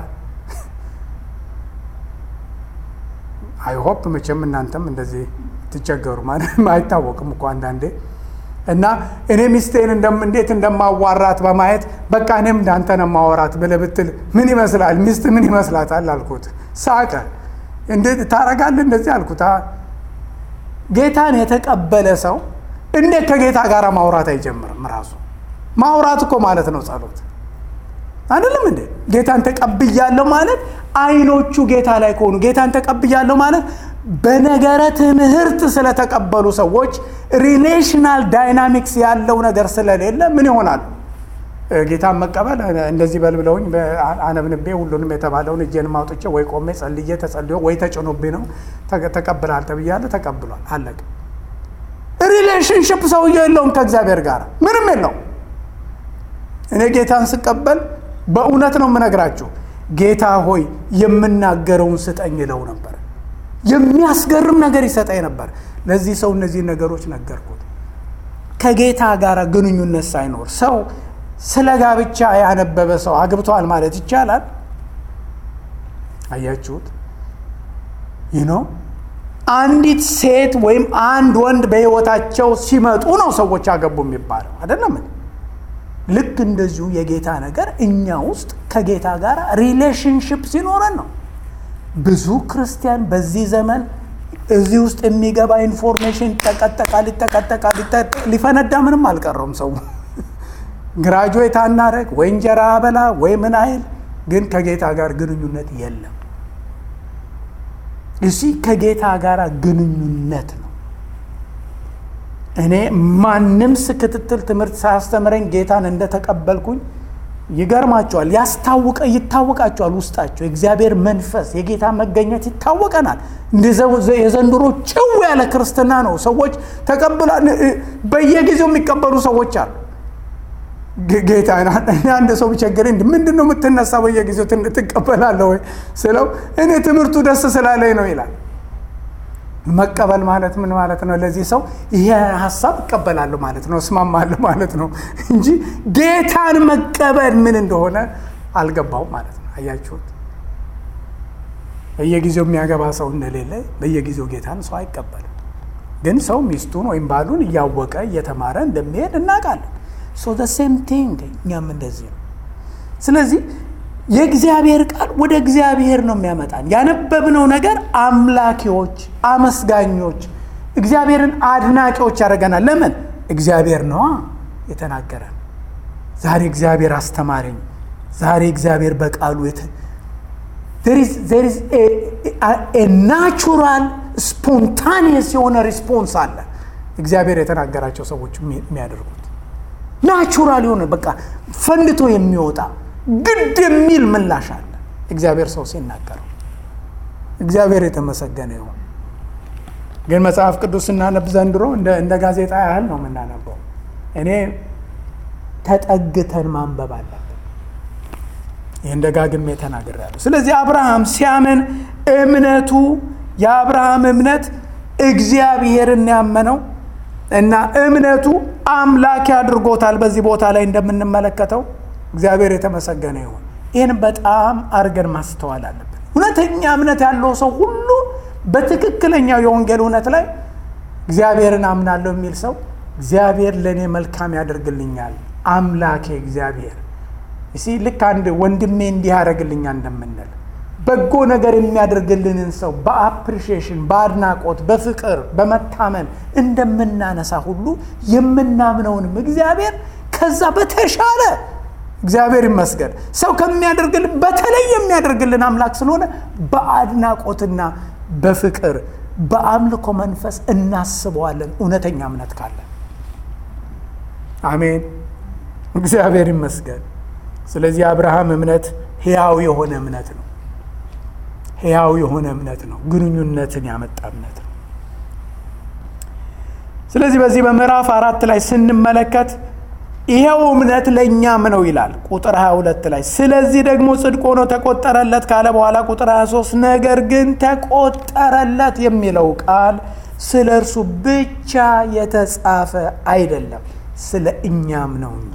አይሆፕ መቼም እናንተም እንደዚህ ትቸገሩ ማለት አይታወቅም እኮ አንዳንዴ እና እኔ ሚስቴን እንዴት እንደማዋራት በማየት በቃ እኔም እንዳንተ ነው ማወራት ብለህ ብትል ምን ይመስላል? ሚስት ምን ይመስላታል አልኩት። ሳቀ። እንዴት ታረጋለህ እንደዚህ አልኩት። ጌታን የተቀበለ ሰው እንዴት ከጌታ ጋር ማውራት አይጀምርም? ራሱ ማውራት እኮ ማለት ነው ጸሎት አይደለም እንዴ? ጌታን ተቀብያለሁ ማለት አይኖቹ ጌታ ላይ ከሆኑ ጌታን ተቀብያለሁ ማለት በነገረ ትምህርት ስለተቀበሉ ሰዎች ሪሌሽናል ዳይናሚክስ ያለው ነገር ስለሌለ ምን ይሆናል? ጌታን መቀበል እንደዚህ በል ብለውኝ አነብንቤ ሁሉንም የተባለውን እጄን አውጥቼ ወይ ቆሜ ጸልዬ ተጸልዮ ወይ ተጭኖብኝ ነው ተቀብላል ተብያለሁ። ተቀብሏል፣ አለቀ። ሪሌሽንሽፕ ሰውየው የለውም ከእግዚአብሔር ጋር ምንም የለውም። እኔ ጌታን ስቀበል በእውነት ነው የምነግራችሁ፣ ጌታ ሆይ የምናገረውን ስጠኝ ይለው ነበር። የሚያስገርም ነገር ይሰጠኝ ነበር። ለዚህ ሰው እነዚህ ነገሮች ነገርኩት። ከጌታ ጋር ግንኙነት ሳይኖር ሰው ስለ ጋብቻ ያነበበ ሰው አግብተዋል ማለት ይቻላል? አያችሁት? ይህ ነው አንዲት ሴት ወይም አንድ ወንድ በሕይወታቸው ሲመጡ ነው ሰዎች አገቡ የሚባለው አይደለም። ልክ እንደዚሁ የጌታ ነገር እኛ ውስጥ ከጌታ ጋር ሪሌሽንሽፕ ሲኖረን ነው። ብዙ ክርስቲያን በዚህ ዘመን እዚህ ውስጥ የሚገባ ኢንፎርሜሽን ይጠቀጠቃል፣ ይጠቀጠቃል፣ ሊፈነዳ ምንም አልቀረውም። ሰው ግራጁዌት አናረግ ወይ እንጀራ አበላ ወይ ምን አይል፣ ግን ከጌታ ጋር ግንኙነት የለም። እሲ ከጌታ ጋር ግንኙነት ነው። እኔ ማንም ክትትል ትምህርት ሳያስተምረኝ ጌታን እንደተቀበልኩኝ ይገርማቸዋል። ያስታውቀ ይታወቃቸዋል። ውስጣቸው የእግዚአብሔር መንፈስ የጌታ መገኘት ይታወቀናል። እንደ የዘንድሮ ጭው ያለ ክርስትና ነው። ሰዎች ተቀብላ በየጊዜው የሚቀበሉ ሰዎች አሉ። ጌታ አንድ ሰው ቢቸግረኝ ምንድን ነው የምትነሳ በየጊዜው ትቀበላለህ ወይ ስለው እኔ ትምህርቱ ደስ ስላለኝ ነው ይላል። መቀበል ማለት ምን ማለት ነው? ለዚህ ሰው ይሄ ሀሳብ እቀበላለሁ ማለት ነው፣ እስማማለሁ ማለት ነው እንጂ ጌታን መቀበል ምን እንደሆነ አልገባው ማለት ነው። አያችሁት? በየጊዜው የሚያገባ ሰው እንደሌለ በየጊዜው ጌታን ሰው አይቀበልም። ግን ሰው ሚስቱን ወይም ባሉን እያወቀ እየተማረ እንደሚሄድ እናውቃለን። ሶ ዘ ሴም ቲንግ እኛም እንደዚህ ነው። ስለዚህ የእግዚአብሔር ቃል ወደ እግዚአብሔር ነው የሚያመጣን። ያነበብነው ነገር አምላኪዎች፣ አመስጋኞች፣ እግዚአብሔርን አድናቂዎች ያደርገናል። ለምን? እግዚአብሔር ነዋ የተናገረን። ዛሬ እግዚአብሔር አስተማረኝ። ዛሬ እግዚአብሔር በቃሉ ናቹራል ስፖንታኒየስ የሆነ ሪስፖንስ አለ። እግዚአብሔር የተናገራቸው ሰዎች የሚያደርጉት ናቹራል የሆነ በቃ ፈንድቶ የሚወጣ ግድ የሚል ምላሽ አለ እግዚአብሔር ሰው ሲናገረው። እግዚአብሔር የተመሰገነ ይሁን። ግን መጽሐፍ ቅዱስ ስናነብ ዘንድሮ እንደ ጋዜጣ ያህል ነው የምናነበው። እኔ ተጠግተን ማንበብ አለብን። ይህን ደጋግሜ ተናግሬያለሁ። ስለዚህ አብርሃም ሲያምን እምነቱ የአብርሃም እምነት እግዚአብሔርን ያመነው እና እምነቱ አምላኪ አድርጎታል። በዚህ ቦታ ላይ እንደምንመለከተው እግዚአብሔር የተመሰገነ ይሁን። ይህን በጣም አድርገን ማስተዋል አለብን። እውነተኛ እምነት ያለው ሰው ሁሉ በትክክለኛው የወንጌል እውነት ላይ እግዚአብሔርን አምናለሁ የሚል ሰው እግዚአብሔር ለእኔ መልካም ያደርግልኛል፣ አምላኬ እግዚአብሔር እሲ ልክ አንድ ወንድሜ እንዲህ ያደርግልኛል እንደምንል በጎ ነገር የሚያደርግልንን ሰው በአፕሪሺዬሽን በአድናቆት በፍቅር በመታመን እንደምናነሳ ሁሉ የምናምነውንም እግዚአብሔር ከዛ በተሻለ እግዚአብሔር ይመስገን ሰው ከሚያደርግልን በተለይ የሚያደርግልን አምላክ ስለሆነ በአድናቆትና በፍቅር በአምልኮ መንፈስ እናስበዋለን። እውነተኛ እምነት ካለን አሜን፣ እግዚአብሔር ይመስገን። ስለዚህ አብርሃም እምነት ሕያው የሆነ እምነት ነው። ሕያው የሆነ እምነት ነው። ግንኙነትን ያመጣ እምነት ነው። ስለዚህ በዚህ በምዕራፍ አራት ላይ ስንመለከት ይሄው እምነት ለእኛም ነው ይላል ቁጥር 22 ላይ። ስለዚህ ደግሞ ጽድቅ ሆኖ ተቆጠረለት ካለ በኋላ ቁጥር 23 ነገር ግን ተቆጠረለት የሚለው ቃል ስለ እርሱ ብቻ የተጻፈ አይደለም፣ ስለ እኛም ነው እንጂ።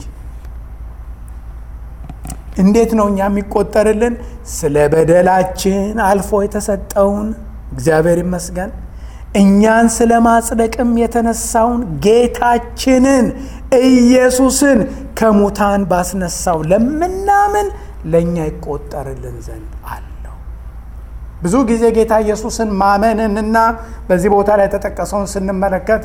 እንዴት ነው እኛ የሚቆጠርልን? ስለ በደላችን አልፎ የተሰጠውን እግዚአብሔር ይመስገን እኛን ስለ ማጽደቅም የተነሳውን ጌታችንን ኢየሱስን ከሙታን ባስነሳው ለምናምን ለእኛ ይቆጠርልን ዘንድ አለው። ብዙ ጊዜ ጌታ ኢየሱስን ማመንንና በዚህ ቦታ ላይ የተጠቀሰውን ስንመለከት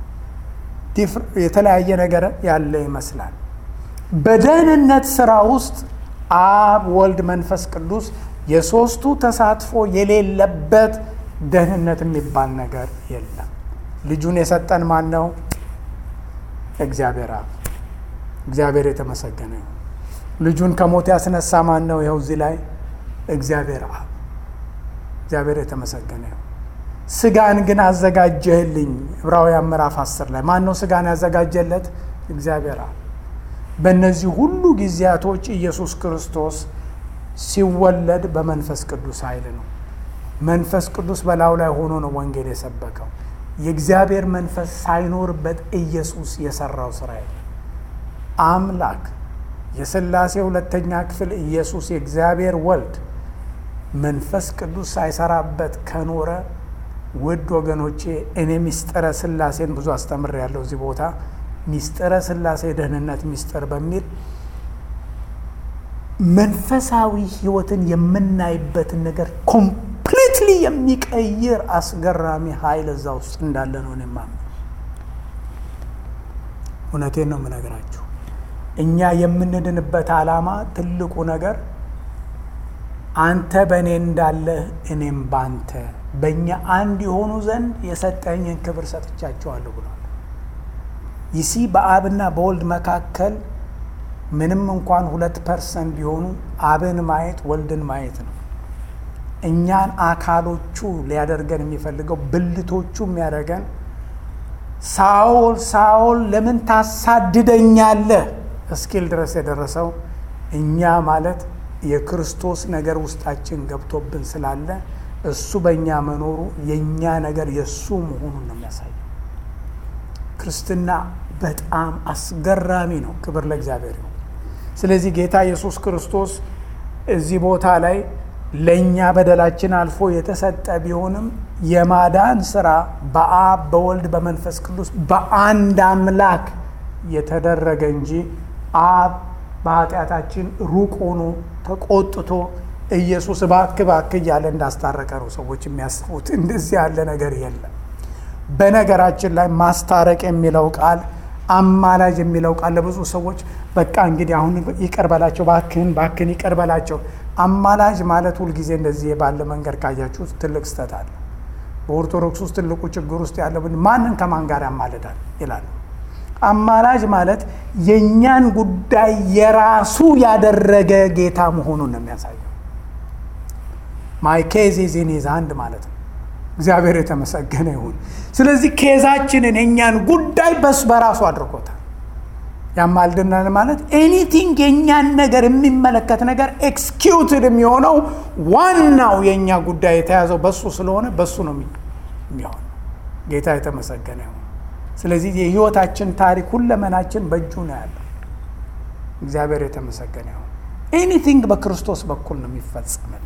የተለያየ ነገር ያለ ይመስላል። በደህንነት ስራ ውስጥ አብ፣ ወልድ፣ መንፈስ ቅዱስ የሶስቱ ተሳትፎ የሌለበት ደህንነት የሚባል ነገር የለም። ልጁን የሰጠን ማን ነው? እግዚአብሔር አብ። እግዚአብሔር የተመሰገነ ነው። ልጁን ከሞት ያስነሳ ማን ነው? ይኸው እዚህ ላይ እግዚአብሔር አብ። እግዚአብሔር የተመሰገነ ነው። ስጋን ግን አዘጋጀህልኝ። ዕብራውያን ምዕራፍ አስር ላይ ማን ነው ስጋን ያዘጋጀለት? እግዚአብሔር አብ። በእነዚህ ሁሉ ጊዜያቶች ኢየሱስ ክርስቶስ ሲወለድ በመንፈስ ቅዱስ ኃይል ነው። መንፈስ ቅዱስ በላዩ ላይ ሆኖ ነው ወንጌል የሰበከው። የእግዚአብሔር መንፈስ ሳይኖርበት ኢየሱስ የሰራው ስራ የለም። አምላክ የሥላሴ ሁለተኛ ክፍል ኢየሱስ የእግዚአብሔር ወልድ መንፈስ ቅዱስ ሳይሰራበት ከኖረ ውድ ወገኖቼ እኔ ሚስጥረ ሥላሴን ብዙ አስተምር ያለው እዚህ ቦታ ሚስጥረ ሥላሴ ደህንነት ሚስጥር በሚል መንፈሳዊ ሕይወትን የምናይበትን ነገር ኮምፕሊትሊ የሚቀይር አስገራሚ ኃይል እዛ ውስጥ እንዳለ ነው እኔ የማምነው። እውነቴን ነው የምነግራችሁ። እኛ የምንድንበት ዓላማ ትልቁ ነገር አንተ በእኔ እንዳለህ እኔም ባንተ በእኛ አንድ የሆኑ ዘንድ የሰጠኝን ክብር ሰጥቻቸዋለሁ ብሏል። ይሲ በአብና በወልድ መካከል ምንም እንኳን ሁለት ፐርሰንት ቢሆኑ አብን ማየት ወልድን ማየት ነው። እኛን አካሎቹ ሊያደርገን የሚፈልገው ብልቶቹ የሚያደርገን ሳኦል ሳኦል ለምን ታሳድደኛለህ እስኪል ድረስ የደረሰው እኛ ማለት የክርስቶስ ነገር ውስጣችን ገብቶብን ስላለ እሱ በእኛ መኖሩ የእኛ ነገር የእሱ መሆኑን ነው የሚያሳየው። ክርስትና በጣም አስገራሚ ነው። ክብር ለእግዚአብሔር ይሁን። ስለዚህ ጌታ ኢየሱስ ክርስቶስ እዚህ ቦታ ላይ ለእኛ በደላችን አልፎ የተሰጠ ቢሆንም የማዳን ስራ በአብ በወልድ በመንፈስ ቅዱስ በአንድ አምላክ የተደረገ እንጂ አብ በኃጢአታችን ሩቅ ሆኖ ተቆጥቶ ኢየሱስ እባክህ እባክህ እያለ እንዳስታረቀ ነው ሰዎች የሚያስቡት። እንደዚህ ያለ ነገር የለም። በነገራችን ላይ ማስታረቅ የሚለው ቃል አማላጅ የሚለው ቃል ለብዙ ሰዎች በቃ እንግዲህ አሁን ይቅር በላቸው ባክህን ባክህን ይቅር በላቸው። አማላጅ ማለት ሁልጊዜ እንደዚህ ባለ መንገድ ካያችሁ ትልቅ ስህተት አለ። በኦርቶዶክስ ውስጥ ትልቁ ችግር ውስጥ ያለ ማንን ከማን ጋር ያማልዳል ይላሉ። አማላጅ ማለት የእኛን ጉዳይ የራሱ ያደረገ ጌታ መሆኑን ነው የሚያሳየው። ማይ ኬዝ ኢዝ ኢን ሂዝ ሃንድ ማለት ነው። እግዚአብሔር የተመሰገነ ይሁን። ስለዚህ ኬዛችንን የእኛን ጉዳይ በሱ በራሱ አድርጎታል። ያማልድናል ማለት ኤኒቲንግ የእኛን ነገር የሚመለከት ነገር ኤክስኪዩትድ የሚሆነው ዋናው የእኛ ጉዳይ የተያዘው በሱ ስለሆነ በሱ ነው የሚሆነው። ጌታ የተመሰገነ ይሁን። ስለዚህ የህይወታችን ታሪክ ሁለመናችን በእጁ ነው ያለው። እግዚአብሔር የተመሰገነ ይሁን። ኤኒቲንግ በክርስቶስ በኩል ነው የሚፈጸመል።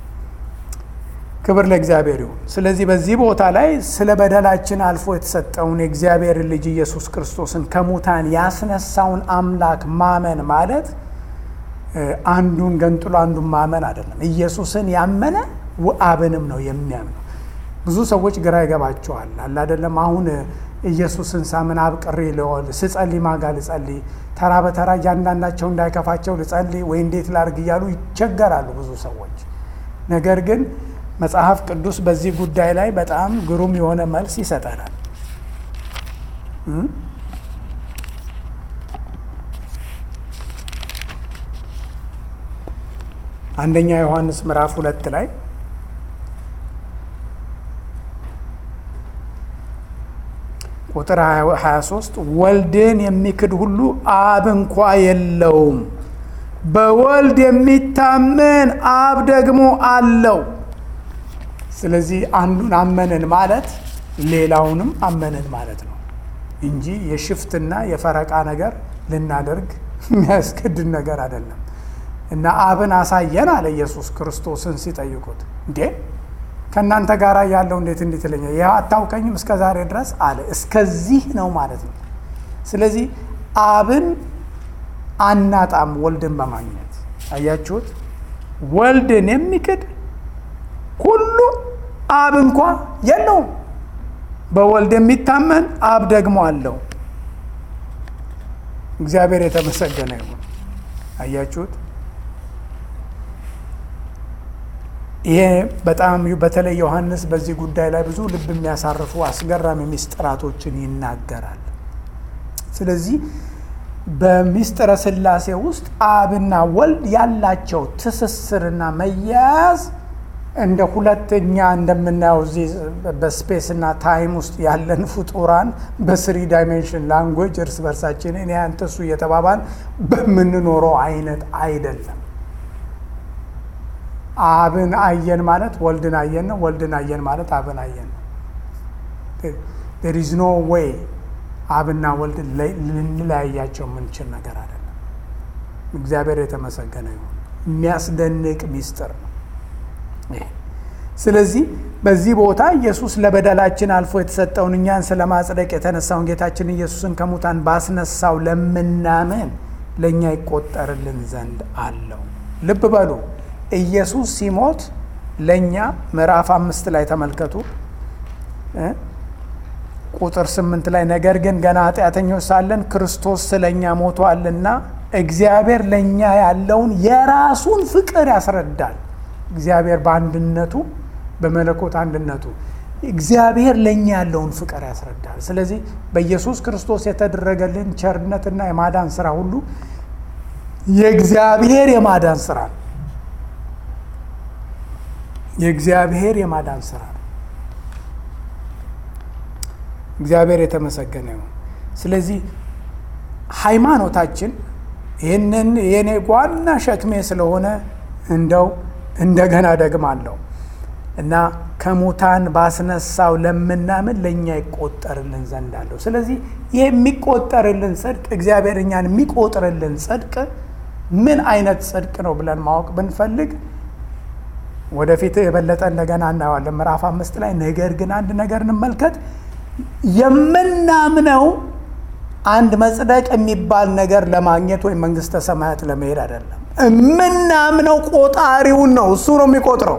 ክብር ለእግዚአብሔር ይሁን። ስለዚህ በዚህ ቦታ ላይ ስለ በደላችን አልፎ የተሰጠውን የእግዚአብሔር ልጅ ኢየሱስ ክርስቶስን ከሙታን ያስነሳውን አምላክ ማመን ማለት አንዱን ገንጥሎ አንዱን ማመን አይደለም። ኢየሱስን ያመነ አብንም ነው የሚያምነው። ብዙ ሰዎች ግራ ይገባቸዋል። አለ አይደለም አሁን ኢየሱስን ሳምን አብ ቅሪ ልወል ስጸልይ ማጋ ልጸልይ ተራ በተራ እያንዳንዳቸው እንዳይከፋቸው ልጸልይ ወይ እንዴት ላርግ እያሉ ይቸገራሉ ብዙ ሰዎች። ነገር ግን መጽሐፍ ቅዱስ በዚህ ጉዳይ ላይ በጣም ግሩም የሆነ መልስ ይሰጠናል። አንደኛ ዮሐንስ ምዕራፍ ሁለት ላይ ቁጥር 23 ወልድን የሚክድ ሁሉ አብ እንኳ የለውም፣ በወልድ የሚታመን አብ ደግሞ አለው። ስለዚህ አንዱን አመንን ማለት ሌላውንም አመንን ማለት ነው እንጂ የሽፍትና የፈረቃ ነገር ልናደርግ የሚያስገድድ ነገር አይደለም። እና አብን አሳየን አለ ኢየሱስ ክርስቶስን ሲጠይቁት እንዴ ከእናንተ ጋር ያለው እንዴት እንዴት ይለኛል? ይህ አታውቀኝም እስከ ዛሬ ድረስ አለ። እስከዚህ ነው ማለት ነው። ስለዚህ አብን አናጣም ወልድን በማግኘት አያችሁት። ወልድን የሚክድ ሁሉ አብ እንኳ የለውም፣ በወልድ የሚታመን አብ ደግሞ አለው። እግዚአብሔር የተመሰገነ ይሁን። አያችሁት። ይሄ በጣም በተለይ ዮሐንስ በዚህ ጉዳይ ላይ ብዙ ልብ የሚያሳርፉ አስገራሚ ምስጢራቶችን ይናገራል። ስለዚህ በምስጢረ ሥላሴ ውስጥ አብና ወልድ ያላቸው ትስስርና መያያዝ እንደ ሁለተኛ እንደምናየው እዚህ በስፔስና ታይም ውስጥ ያለን ፍጡራን በስሪ ዳይሜንሽን ላንጉዌጅ እርስ በርሳችን እኔ አንተ እሱ እየተባባል በምንኖረው አይነት አይደለም። አብን አየን ማለት ወልድን አየን ነው። ወልድን አየን ማለት አብን አየን ነው። ዴር ኢዝ ኖ ዌይ አብና ወልድ ልንለያያቸው የምንችል ነገር አይደለም። እግዚአብሔር የተመሰገነ ይሁን። የሚያስደንቅ ሚስጥር ነው ይሄ። ስለዚህ በዚህ ቦታ ኢየሱስ ለበደላችን አልፎ የተሰጠውን እኛን ስለ ማጽደቅ የተነሳውን ጌታችን ኢየሱስን ከሙታን ባስነሳው ለምናምን ለእኛ ይቆጠርልን ዘንድ አለው። ልብ በሉ ኢየሱስ ሲሞት ለእኛ ምዕራፍ አምስት ላይ ተመልከቱ ቁጥር ስምንት ላይ ነገር ግን ገና ኃጢአተኞች ሳለን ክርስቶስ ስለ እኛ ሞቷልና እግዚአብሔር ለእኛ ያለውን የራሱን ፍቅር ያስረዳል። እግዚአብሔር በአንድነቱ በመለኮት አንድነቱ እግዚአብሔር ለእኛ ያለውን ፍቅር ያስረዳል። ስለዚህ በኢየሱስ ክርስቶስ የተደረገልን ቸርነትና የማዳን ስራ ሁሉ የእግዚአብሔር የማዳን ስራ ነው። የእግዚአብሔር የማዳን ስራ ነው። እግዚአብሔር የተመሰገነ ይሁን። ስለዚህ ሃይማኖታችን ይህንን የኔ ዋና ሸክሜ ስለሆነ እንደው እንደገና ደግማለሁ እና ከሙታን ባስነሳው ለምናምን ለእኛ ይቆጠርልን ዘንድ አለው። ስለዚህ ይህ የሚቆጠርልን ጽድቅ እግዚአብሔር እኛን የሚቆጥርልን ጽድቅ ምን አይነት ጽድቅ ነው ብለን ማወቅ ብንፈልግ ወደፊት የበለጠ እንደገና እናየዋለን። ምዕራፍ አምስት ላይ ነገር ግን አንድ ነገር እንመልከት። የምናምነው አንድ መጽደቅ የሚባል ነገር ለማግኘት ወይም መንግስተ ሰማያት ለመሄድ አይደለም። የምናምነው ቆጣሪውን ነው። እሱ ነው የሚቆጥረው።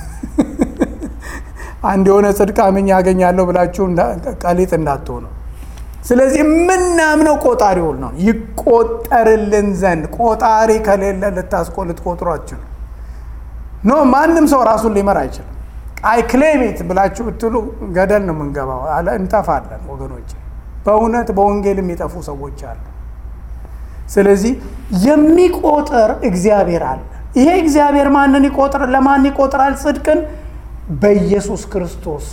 አንድ የሆነ ጽድቅ አምኜ ያገኛለሁ ብላችሁ ቀሊጥ እንዳትሆኑ። ስለዚህ የምናምነው ቆጣሪውን ነው። ይቆጠርልን ዘንድ ቆጣሪ ከሌለ ልታስቆ ልትቆጥሯችሁ ኖ ማንም ሰው ራሱን ሊመራ አይችልም። አይ ክሌሚት ብላችሁ ብትሉ ገደል ነው የምንገባው፣ እንጠፋለን ወገኖች። በእውነት በወንጌል የሚጠፉ ሰዎች አሉ። ስለዚህ የሚቆጥር እግዚአብሔር አለ። ይሄ እግዚአብሔር ማንን ይቆጥር? ለማን ይቆጥራል? ጽድቅን በኢየሱስ ክርስቶስ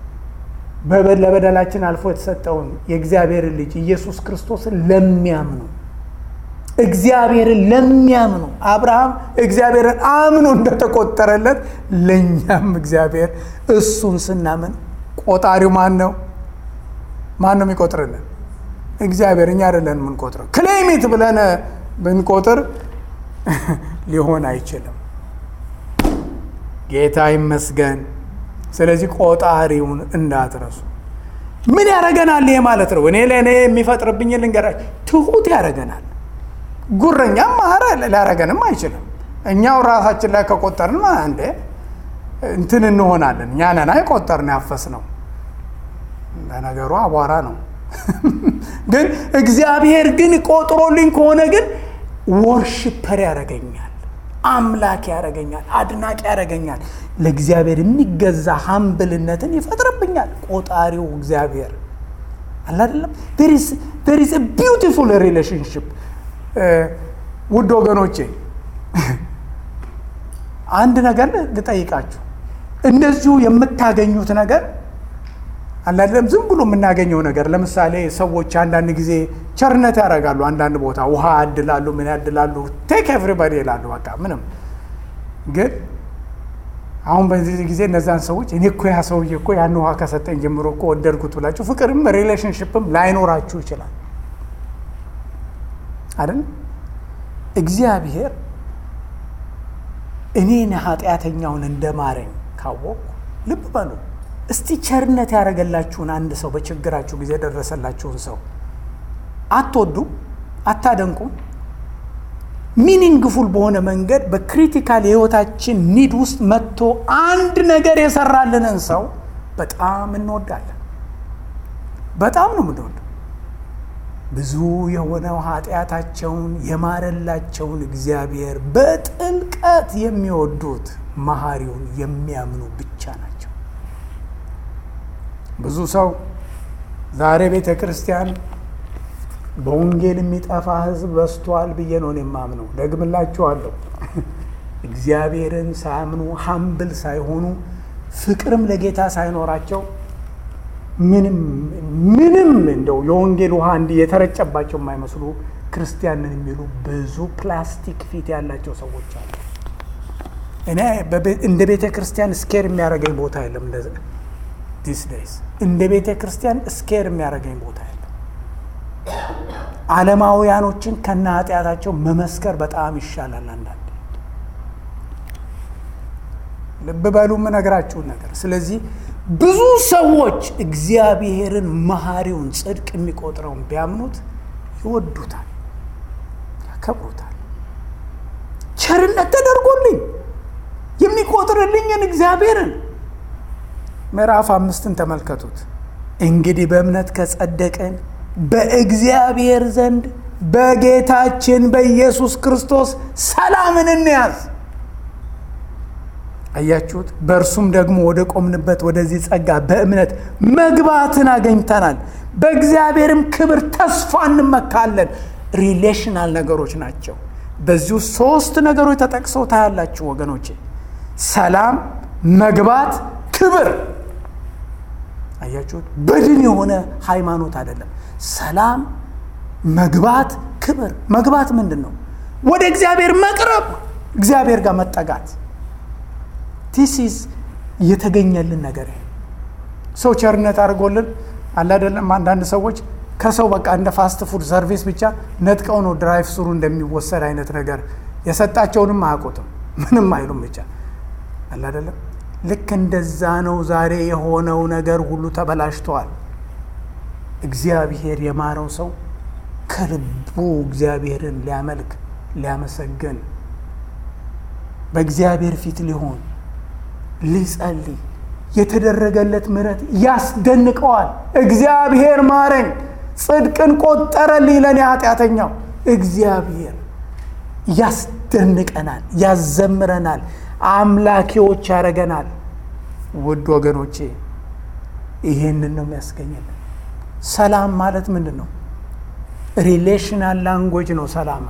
ለበደላችን አልፎ የተሰጠውን የእግዚአብሔርን ልጅ ኢየሱስ ክርስቶስን ለሚያምኑ እግዚአብሔርን ለሚያምኑ አብርሃም እግዚአብሔርን አምኖ እንደተቆጠረለት ለእኛም እግዚአብሔር እሱን ስናምን ቆጣሪው ማን ነው? ማን ነው የሚቆጥርልን? እግዚአብሔር። እኛ አይደለን የምንቆጥረው። ክሌሚት ብለን ብንቆጥር ሊሆን አይችልም። ጌታ ይመስገን። ስለዚህ ቆጣሪውን እንዳትረሱ። ምን ያደርገናል? ይሄ ማለት ነው እኔ ለእኔ የሚፈጥርብኝ ልንገራችሁ፣ ትሁት ያደርገናል። ጉረኛም ማረ ሊያደርገንም አይችልም። እኛው ራሳችን ላይ ከቆጠርን እንዴ እንትን እንሆናለን። እኛ ነን የቆጠርን ያፈስ ነው። ለነገሩ አቧራ ነው። ግን እግዚአብሔር ግን ቆጥሮልኝ ከሆነ ግን ወርሽፐር ያደርገኛል፣ አምላክ ያደርገኛል፣ አድናቂ ያደርገኛል። ለእግዚአብሔር የሚገዛ ሀምብልነትን ይፈጥርብኛል። ቆጣሪው እግዚአብሔር አለ አይደለም። ዜር ኢዝ ቢውቲፉል ሪሌሽንሽፕ ውድ ወገኖቼ አንድ ነገር ልጠይቃችሁ። እንደዚሁ የምታገኙት ነገር አላለም ዝም ብሎ የምናገኘው ነገር። ለምሳሌ ሰዎች አንዳንድ ጊዜ ቸርነት ያደርጋሉ። አንዳንድ ቦታ ውሃ ያድላሉ፣ ምን ያድላሉ፣ ቴክ ኤቭሪባዲ ይላሉ። በቃ ምንም ግን አሁን በዚህ ጊዜ እነዛን ሰዎች እኔ እኮ ያ ሰውዬ እኮ ያን ውሃ ከሰጠኝ ጀምሮ እኮ ወደድኩት ብላችሁ ፍቅርም ሪሌሽንሽፕም ላይኖራችሁ ይችላል አይደል? እግዚአብሔር እኔን ኃጢአተኛውን እንደማረኝ ካወቅኩ ልብ በሉ እስቲ ቸርነት ያደረገላችሁን አንድ ሰው በችግራችሁ ጊዜ የደረሰላችሁን ሰው አትወዱም? አታደንቁም? ሚኒንግፉል በሆነ መንገድ በክሪቲካል የህይወታችን ኒድ ውስጥ መጥቶ አንድ ነገር የሰራልንን ሰው በጣም እንወዳለን። በጣም ነው የምንወደው። ብዙ የሆነው ኃጢአታቸውን የማረላቸውን እግዚአብሔር በጥልቀት የሚወዱት መሐሪውን የሚያምኑ ብቻ ናቸው። ብዙ ሰው ዛሬ ቤተ ክርስቲያን በወንጌል የሚጠፋ ህዝብ በዝቷል ብዬ ነው የማምነው። ደግምላችኋለሁ። እግዚአብሔርን ሳያምኑ ሀምብል ሳይሆኑ ፍቅርም ለጌታ ሳይኖራቸው ምንም ምንም እንደው የወንጌል ውሃ እንዲህ የተረጨባቸው የማይመስሉ ክርስቲያንን የሚሉ ብዙ ፕላስቲክ ፊት ያላቸው ሰዎች አሉ። እኔ እንደ ቤተ ክርስቲያን ስኬር የሚያደርገኝ ቦታ የለም። ዲስ ዴይስ እንደ ቤተ ክርስቲያን ስኬር የሚያደርገኝ ቦታ የለም። ዓለማውያኖችን ከነ ኃጢአታቸው መመስከር በጣም ይሻላል። አንዳንዴ ልብ በሉ የምነግራችሁን ነገር። ስለዚህ ብዙ ሰዎች እግዚአብሔርን መሐሪውን ጽድቅ የሚቆጥረውን ቢያምኑት ይወዱታል፣ ያከብሩታል። ቸርነት ተደርጎልኝ የሚቆጥርልኝን እግዚአብሔርን ምዕራፍ አምስትን ተመልከቱት። እንግዲህ በእምነት ከጸደቅን በእግዚአብሔር ዘንድ በጌታችን በኢየሱስ ክርስቶስ ሰላምን እንያዝ። አያችሁት? በእርሱም ደግሞ ወደ ቆምንበት ወደዚህ ጸጋ በእምነት መግባትን አገኝተናል። በእግዚአብሔርም ክብር ተስፋ እንመካለን። ሪሌሽናል ነገሮች ናቸው። በዚሁ ሶስት ነገሮች ተጠቅሰው ታያላችሁ ወገኖቼ፣ ሰላም፣ መግባት፣ ክብር። አያችሁት? በድን የሆነ ሃይማኖት አይደለም። ሰላም፣ መግባት፣ ክብር። መግባት ምንድን ነው? ወደ እግዚአብሔር መቅረብ፣ እግዚአብሔር ጋር መጠጋት ቲሲስ የተገኘልን ነገር ሰው ቸርነት አድርጎልን አለ አይደለም። አንዳንድ ሰዎች ከሰው በቃ እንደ ፋስት ፉድ ሰርቪስ ብቻ ነጥቀው ነው ድራይቭ ስሩ እንደሚወሰድ አይነት ነገር የሰጣቸውንም አያውቁትም፣ ምንም አይሉም ብቻ አለ አይደለም። ልክ እንደዛ ነው ዛሬ የሆነው ነገር ሁሉ ተበላሽተዋል። እግዚአብሔር የማረው ሰው ከልቡ እግዚአብሔርን ሊያመልክ ሊያመሰግን በእግዚአብሔር ፊት ሊሆን ሊጸልይ የተደረገለት ምሕረት ያስደንቀዋል። እግዚአብሔር ማረኝ፣ ጽድቅን ቆጠረልኝ ለእኔ ኃጢአተኛው። እግዚአብሔር ያስደንቀናል፣ ያዘምረናል፣ አምላኪዎች ያደረገናል። ውድ ወገኖቼ ይሄንን ነው የሚያስገኝልን። ሰላም ማለት ምንድን ነው? ሪሌሽናል ላንጉጅ ነው። ሰላም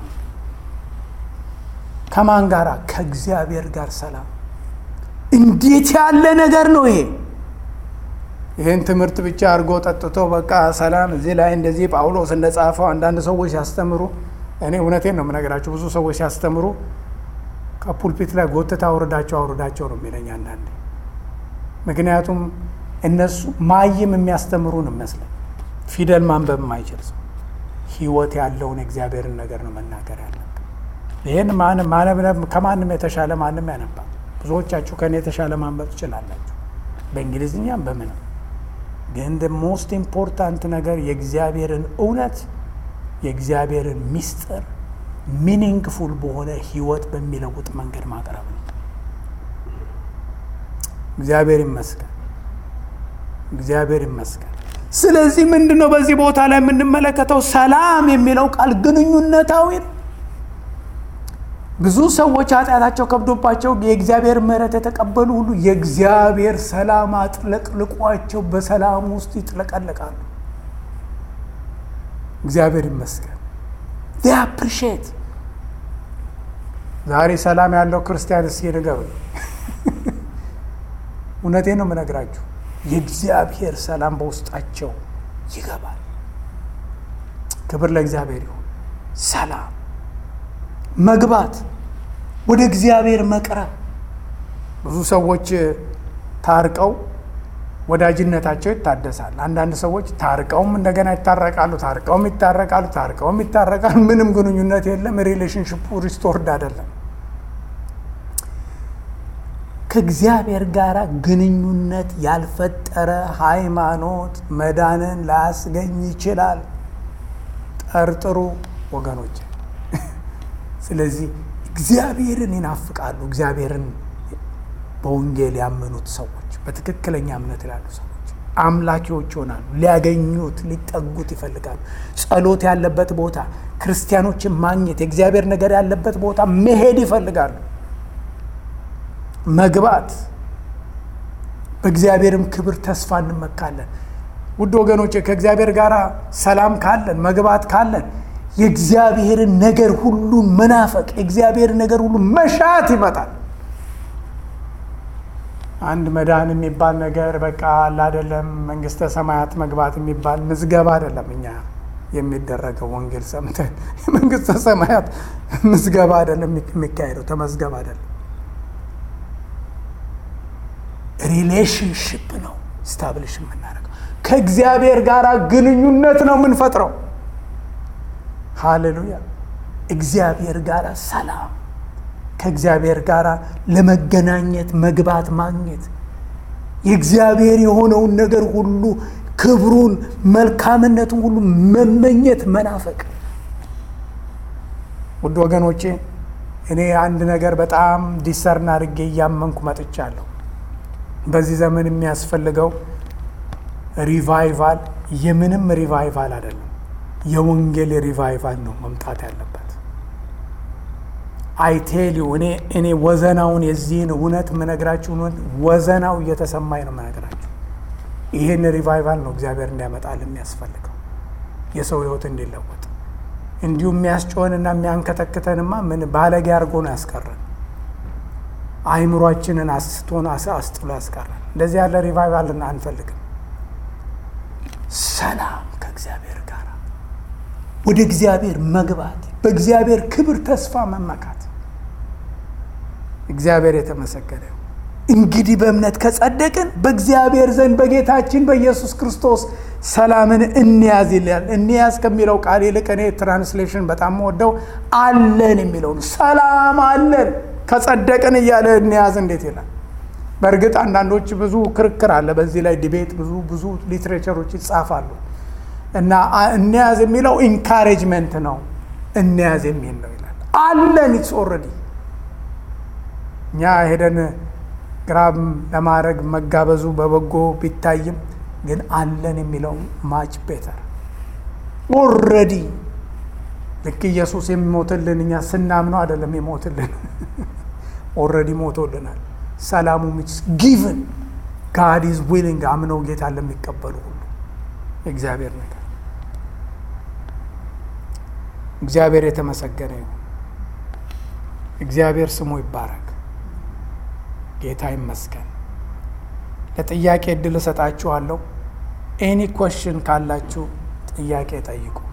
ከማን ጋራ? ከእግዚአብሔር ጋር ሰላም እንዴት ያለ ነገር ነው ይሄ! ይህን ትምህርት ብቻ አድርጎ ጠጥቶ በቃ ሰላም እዚህ ላይ እንደዚህ ጳውሎስ እንደጻፈው አንዳንድ ሰዎች ሲያስተምሩ፣ እኔ እውነቴን ነው የምነግራቸው። ብዙ ሰዎች ሲያስተምሩ ከፑልፒት ላይ ጎትታ አውርዳቸው አውርዳቸው ነው የሚለኝ አንዳንዴ። ምክንያቱም እነሱ ማይም የሚያስተምሩን ይመስለን ፊደል ማንበብ የማይችል ሰው ህይወት ያለውን የእግዚአብሔርን ነገር ነው መናገር ያለብን። ይህን ከማንም የተሻለ ማንም ያነባል። ብዙዎቻችሁ ከእኔ የተሻለ ማንበብ ትችላላችሁ፣ በእንግሊዝኛም በምንም። ግን ሞስት ኢምፖርታንት ነገር የእግዚአብሔርን እውነት የእግዚአብሔርን ሚስጥር ሚኒንግፉል በሆነ ህይወት በሚለውጥ መንገድ ማቅረብ ነው። እግዚአብሔር ይመስገን፣ እግዚአብሔር ይመስገን። ስለዚህ ምንድን ነው በዚህ ቦታ ላይ የምንመለከተው? ሰላም የሚለው ቃል ግንኙነታዊ ነው። ብዙ ሰዎች ኃጢአታቸው ከብዶባቸው የእግዚአብሔር ምሕረት የተቀበሉ ሁሉ የእግዚአብሔር ሰላም አጥለቅልቋቸው በሰላም ውስጥ ይጥለቀለቃሉ። እግዚአብሔር ይመስገን። አፕሪሼት ዛሬ ሰላም ያለው ክርስቲያን እስኪ ንገሩ። እውነቴን ነው የምነግራችሁ። የእግዚአብሔር ሰላም በውስጣቸው ይገባል። ክብር ለእግዚአብሔር ይሁን። ሰላም መግባት ወደ እግዚአብሔር መቅረብ። ብዙ ሰዎች ታርቀው ወዳጅነታቸው ይታደሳል። አንዳንድ ሰዎች ታርቀውም እንደገና ይታረቃሉ፣ ታርቀውም ይታረቃሉ፣ ታርቀውም ይታረቃሉ። ምንም ግንኙነት የለም። ሪሌሽንሽፑ ሪስቶርድ አይደለም። ከእግዚአብሔር ጋር ግንኙነት ያልፈጠረ ሃይማኖት መዳንን ላያስገኝ ይችላል። ጠርጥሩ ወገኖች። ስለዚህ እግዚአብሔርን ይናፍቃሉ። እግዚአብሔርን በወንጌል ያመኑት ሰዎች፣ በትክክለኛ እምነት ላሉ ሰዎች አምላኪዎች ይሆናሉ። ሊያገኙት ሊጠጉት ይፈልጋሉ። ጸሎት ያለበት ቦታ፣ ክርስቲያኖችን ማግኘት፣ የእግዚአብሔር ነገር ያለበት ቦታ መሄድ ይፈልጋሉ። መግባት፣ በእግዚአብሔርም ክብር ተስፋ እንመካለን። ውድ ወገኖቼ ከእግዚአብሔር ጋር ሰላም ካለን መግባት ካለን የእግዚአብሔርን ነገር ሁሉ መናፈቅ የእግዚአብሔርን ነገር ሁሉ መሻት ይመጣል። አንድ መዳን የሚባል ነገር በቃ አለ አይደለም። መንግስተ ሰማያት መግባት የሚባል ምዝገባ አይደለም። እኛ የሚደረገው ወንጌል ሰምተን የመንግስተ ሰማያት ምዝገባ አይደለም የሚካሄደው፣ ተመዝገብ አይደለም። ሪሌሽንሽፕ ነው ስታብሊሽ የምናደርገው ከእግዚአብሔር ጋር ግንኙነት ነው የምንፈጥረው። ሃሌሉያ! እግዚአብሔር ጋር ሰላም፣ ከእግዚአብሔር ጋር ለመገናኘት መግባት ማግኘት፣ የእግዚአብሔር የሆነውን ነገር ሁሉ ክብሩን፣ መልካምነቱን ሁሉ መመኘት መናፈቅ። ውድ ወገኖቼ እኔ አንድ ነገር በጣም ዲሰርን አድርጌ እያመንኩ መጥቻለሁ። በዚህ ዘመን የሚያስፈልገው ሪቫይቫል የምንም ሪቫይቫል አይደለም፣ የወንጌል ሪቫይቫል ነው መምጣት ያለበት። አይቴሊው እኔ እኔ ወዘናውን የዚህን እውነት የምነግራችሁ ወዘናው እየተሰማኝ ነው የምነግራችሁ። ይህን ሪቫይቫል ነው እግዚአብሔር እንዲያመጣል የሚያስፈልገው የሰው ህይወት እንዲለወጥ። እንዲሁም የሚያስጮኸንና የሚያንከተክተንማ ምን ባለጌ አድርጎ ነው ያስቀረን። አይምሯችንን አስቶን አስጥሎ ያስቀረን። እንደዚህ ያለ ሪቫይቫል አንፈልግም። ሰላም ከእግዚአብሔር ጋር ወደ እግዚአብሔር መግባት፣ በእግዚአብሔር ክብር ተስፋ መመካት። እግዚአብሔር የተመሰገነ እንግዲህ በእምነት ከጸደቅን በእግዚአብሔር ዘንድ በጌታችን በኢየሱስ ክርስቶስ ሰላምን እንያዝ ይላል። እንያዝ ከሚለው ቃል ይልቅ እኔ ትራንስሌሽን በጣም ወደው አለን የሚለው ነው። ሰላም አለን ከጸደቅን እያለ እንያዝ እንዴት ይላል? በእርግጥ አንዳንዶች ብዙ ክርክር አለ በዚህ ላይ ዲቤት፣ ብዙ ብዙ ሊትሬቸሮች ይጻፋሉ እና እንያዝ የሚለው ኢንካሬጅመንት ነው። እንያዝ የሚል ነው ይላል። አለን ኢትስ ኦልሬዲ እኛ ሄደን ግራብ ለማድረግ መጋበዙ በበጎ ቢታይም ግን አለን የሚለው ማች ቤተር ኦልሬዲ ልክ ኢየሱስ የሚሞትልን እኛ ስናምነው አይደለም የሞትልን ኦልሬዲ ሞቶልናል። ሰላሙ ሚስ ጊቭን ጋድ ኢዝ ዊሊንግ አምነው ጌታ ለሚቀበሉ ሁሉ የእግዚአብሔር ነገር እግዚአብሔር የተመሰገነ ይሁን። እግዚአብሔር ስሙ ይባረክ። ጌታ ይመስገን። ለጥያቄ እድል እሰጣችኋለሁ። ኤኒ ኮሽን ካላችሁ ጥያቄ ጠይቁ።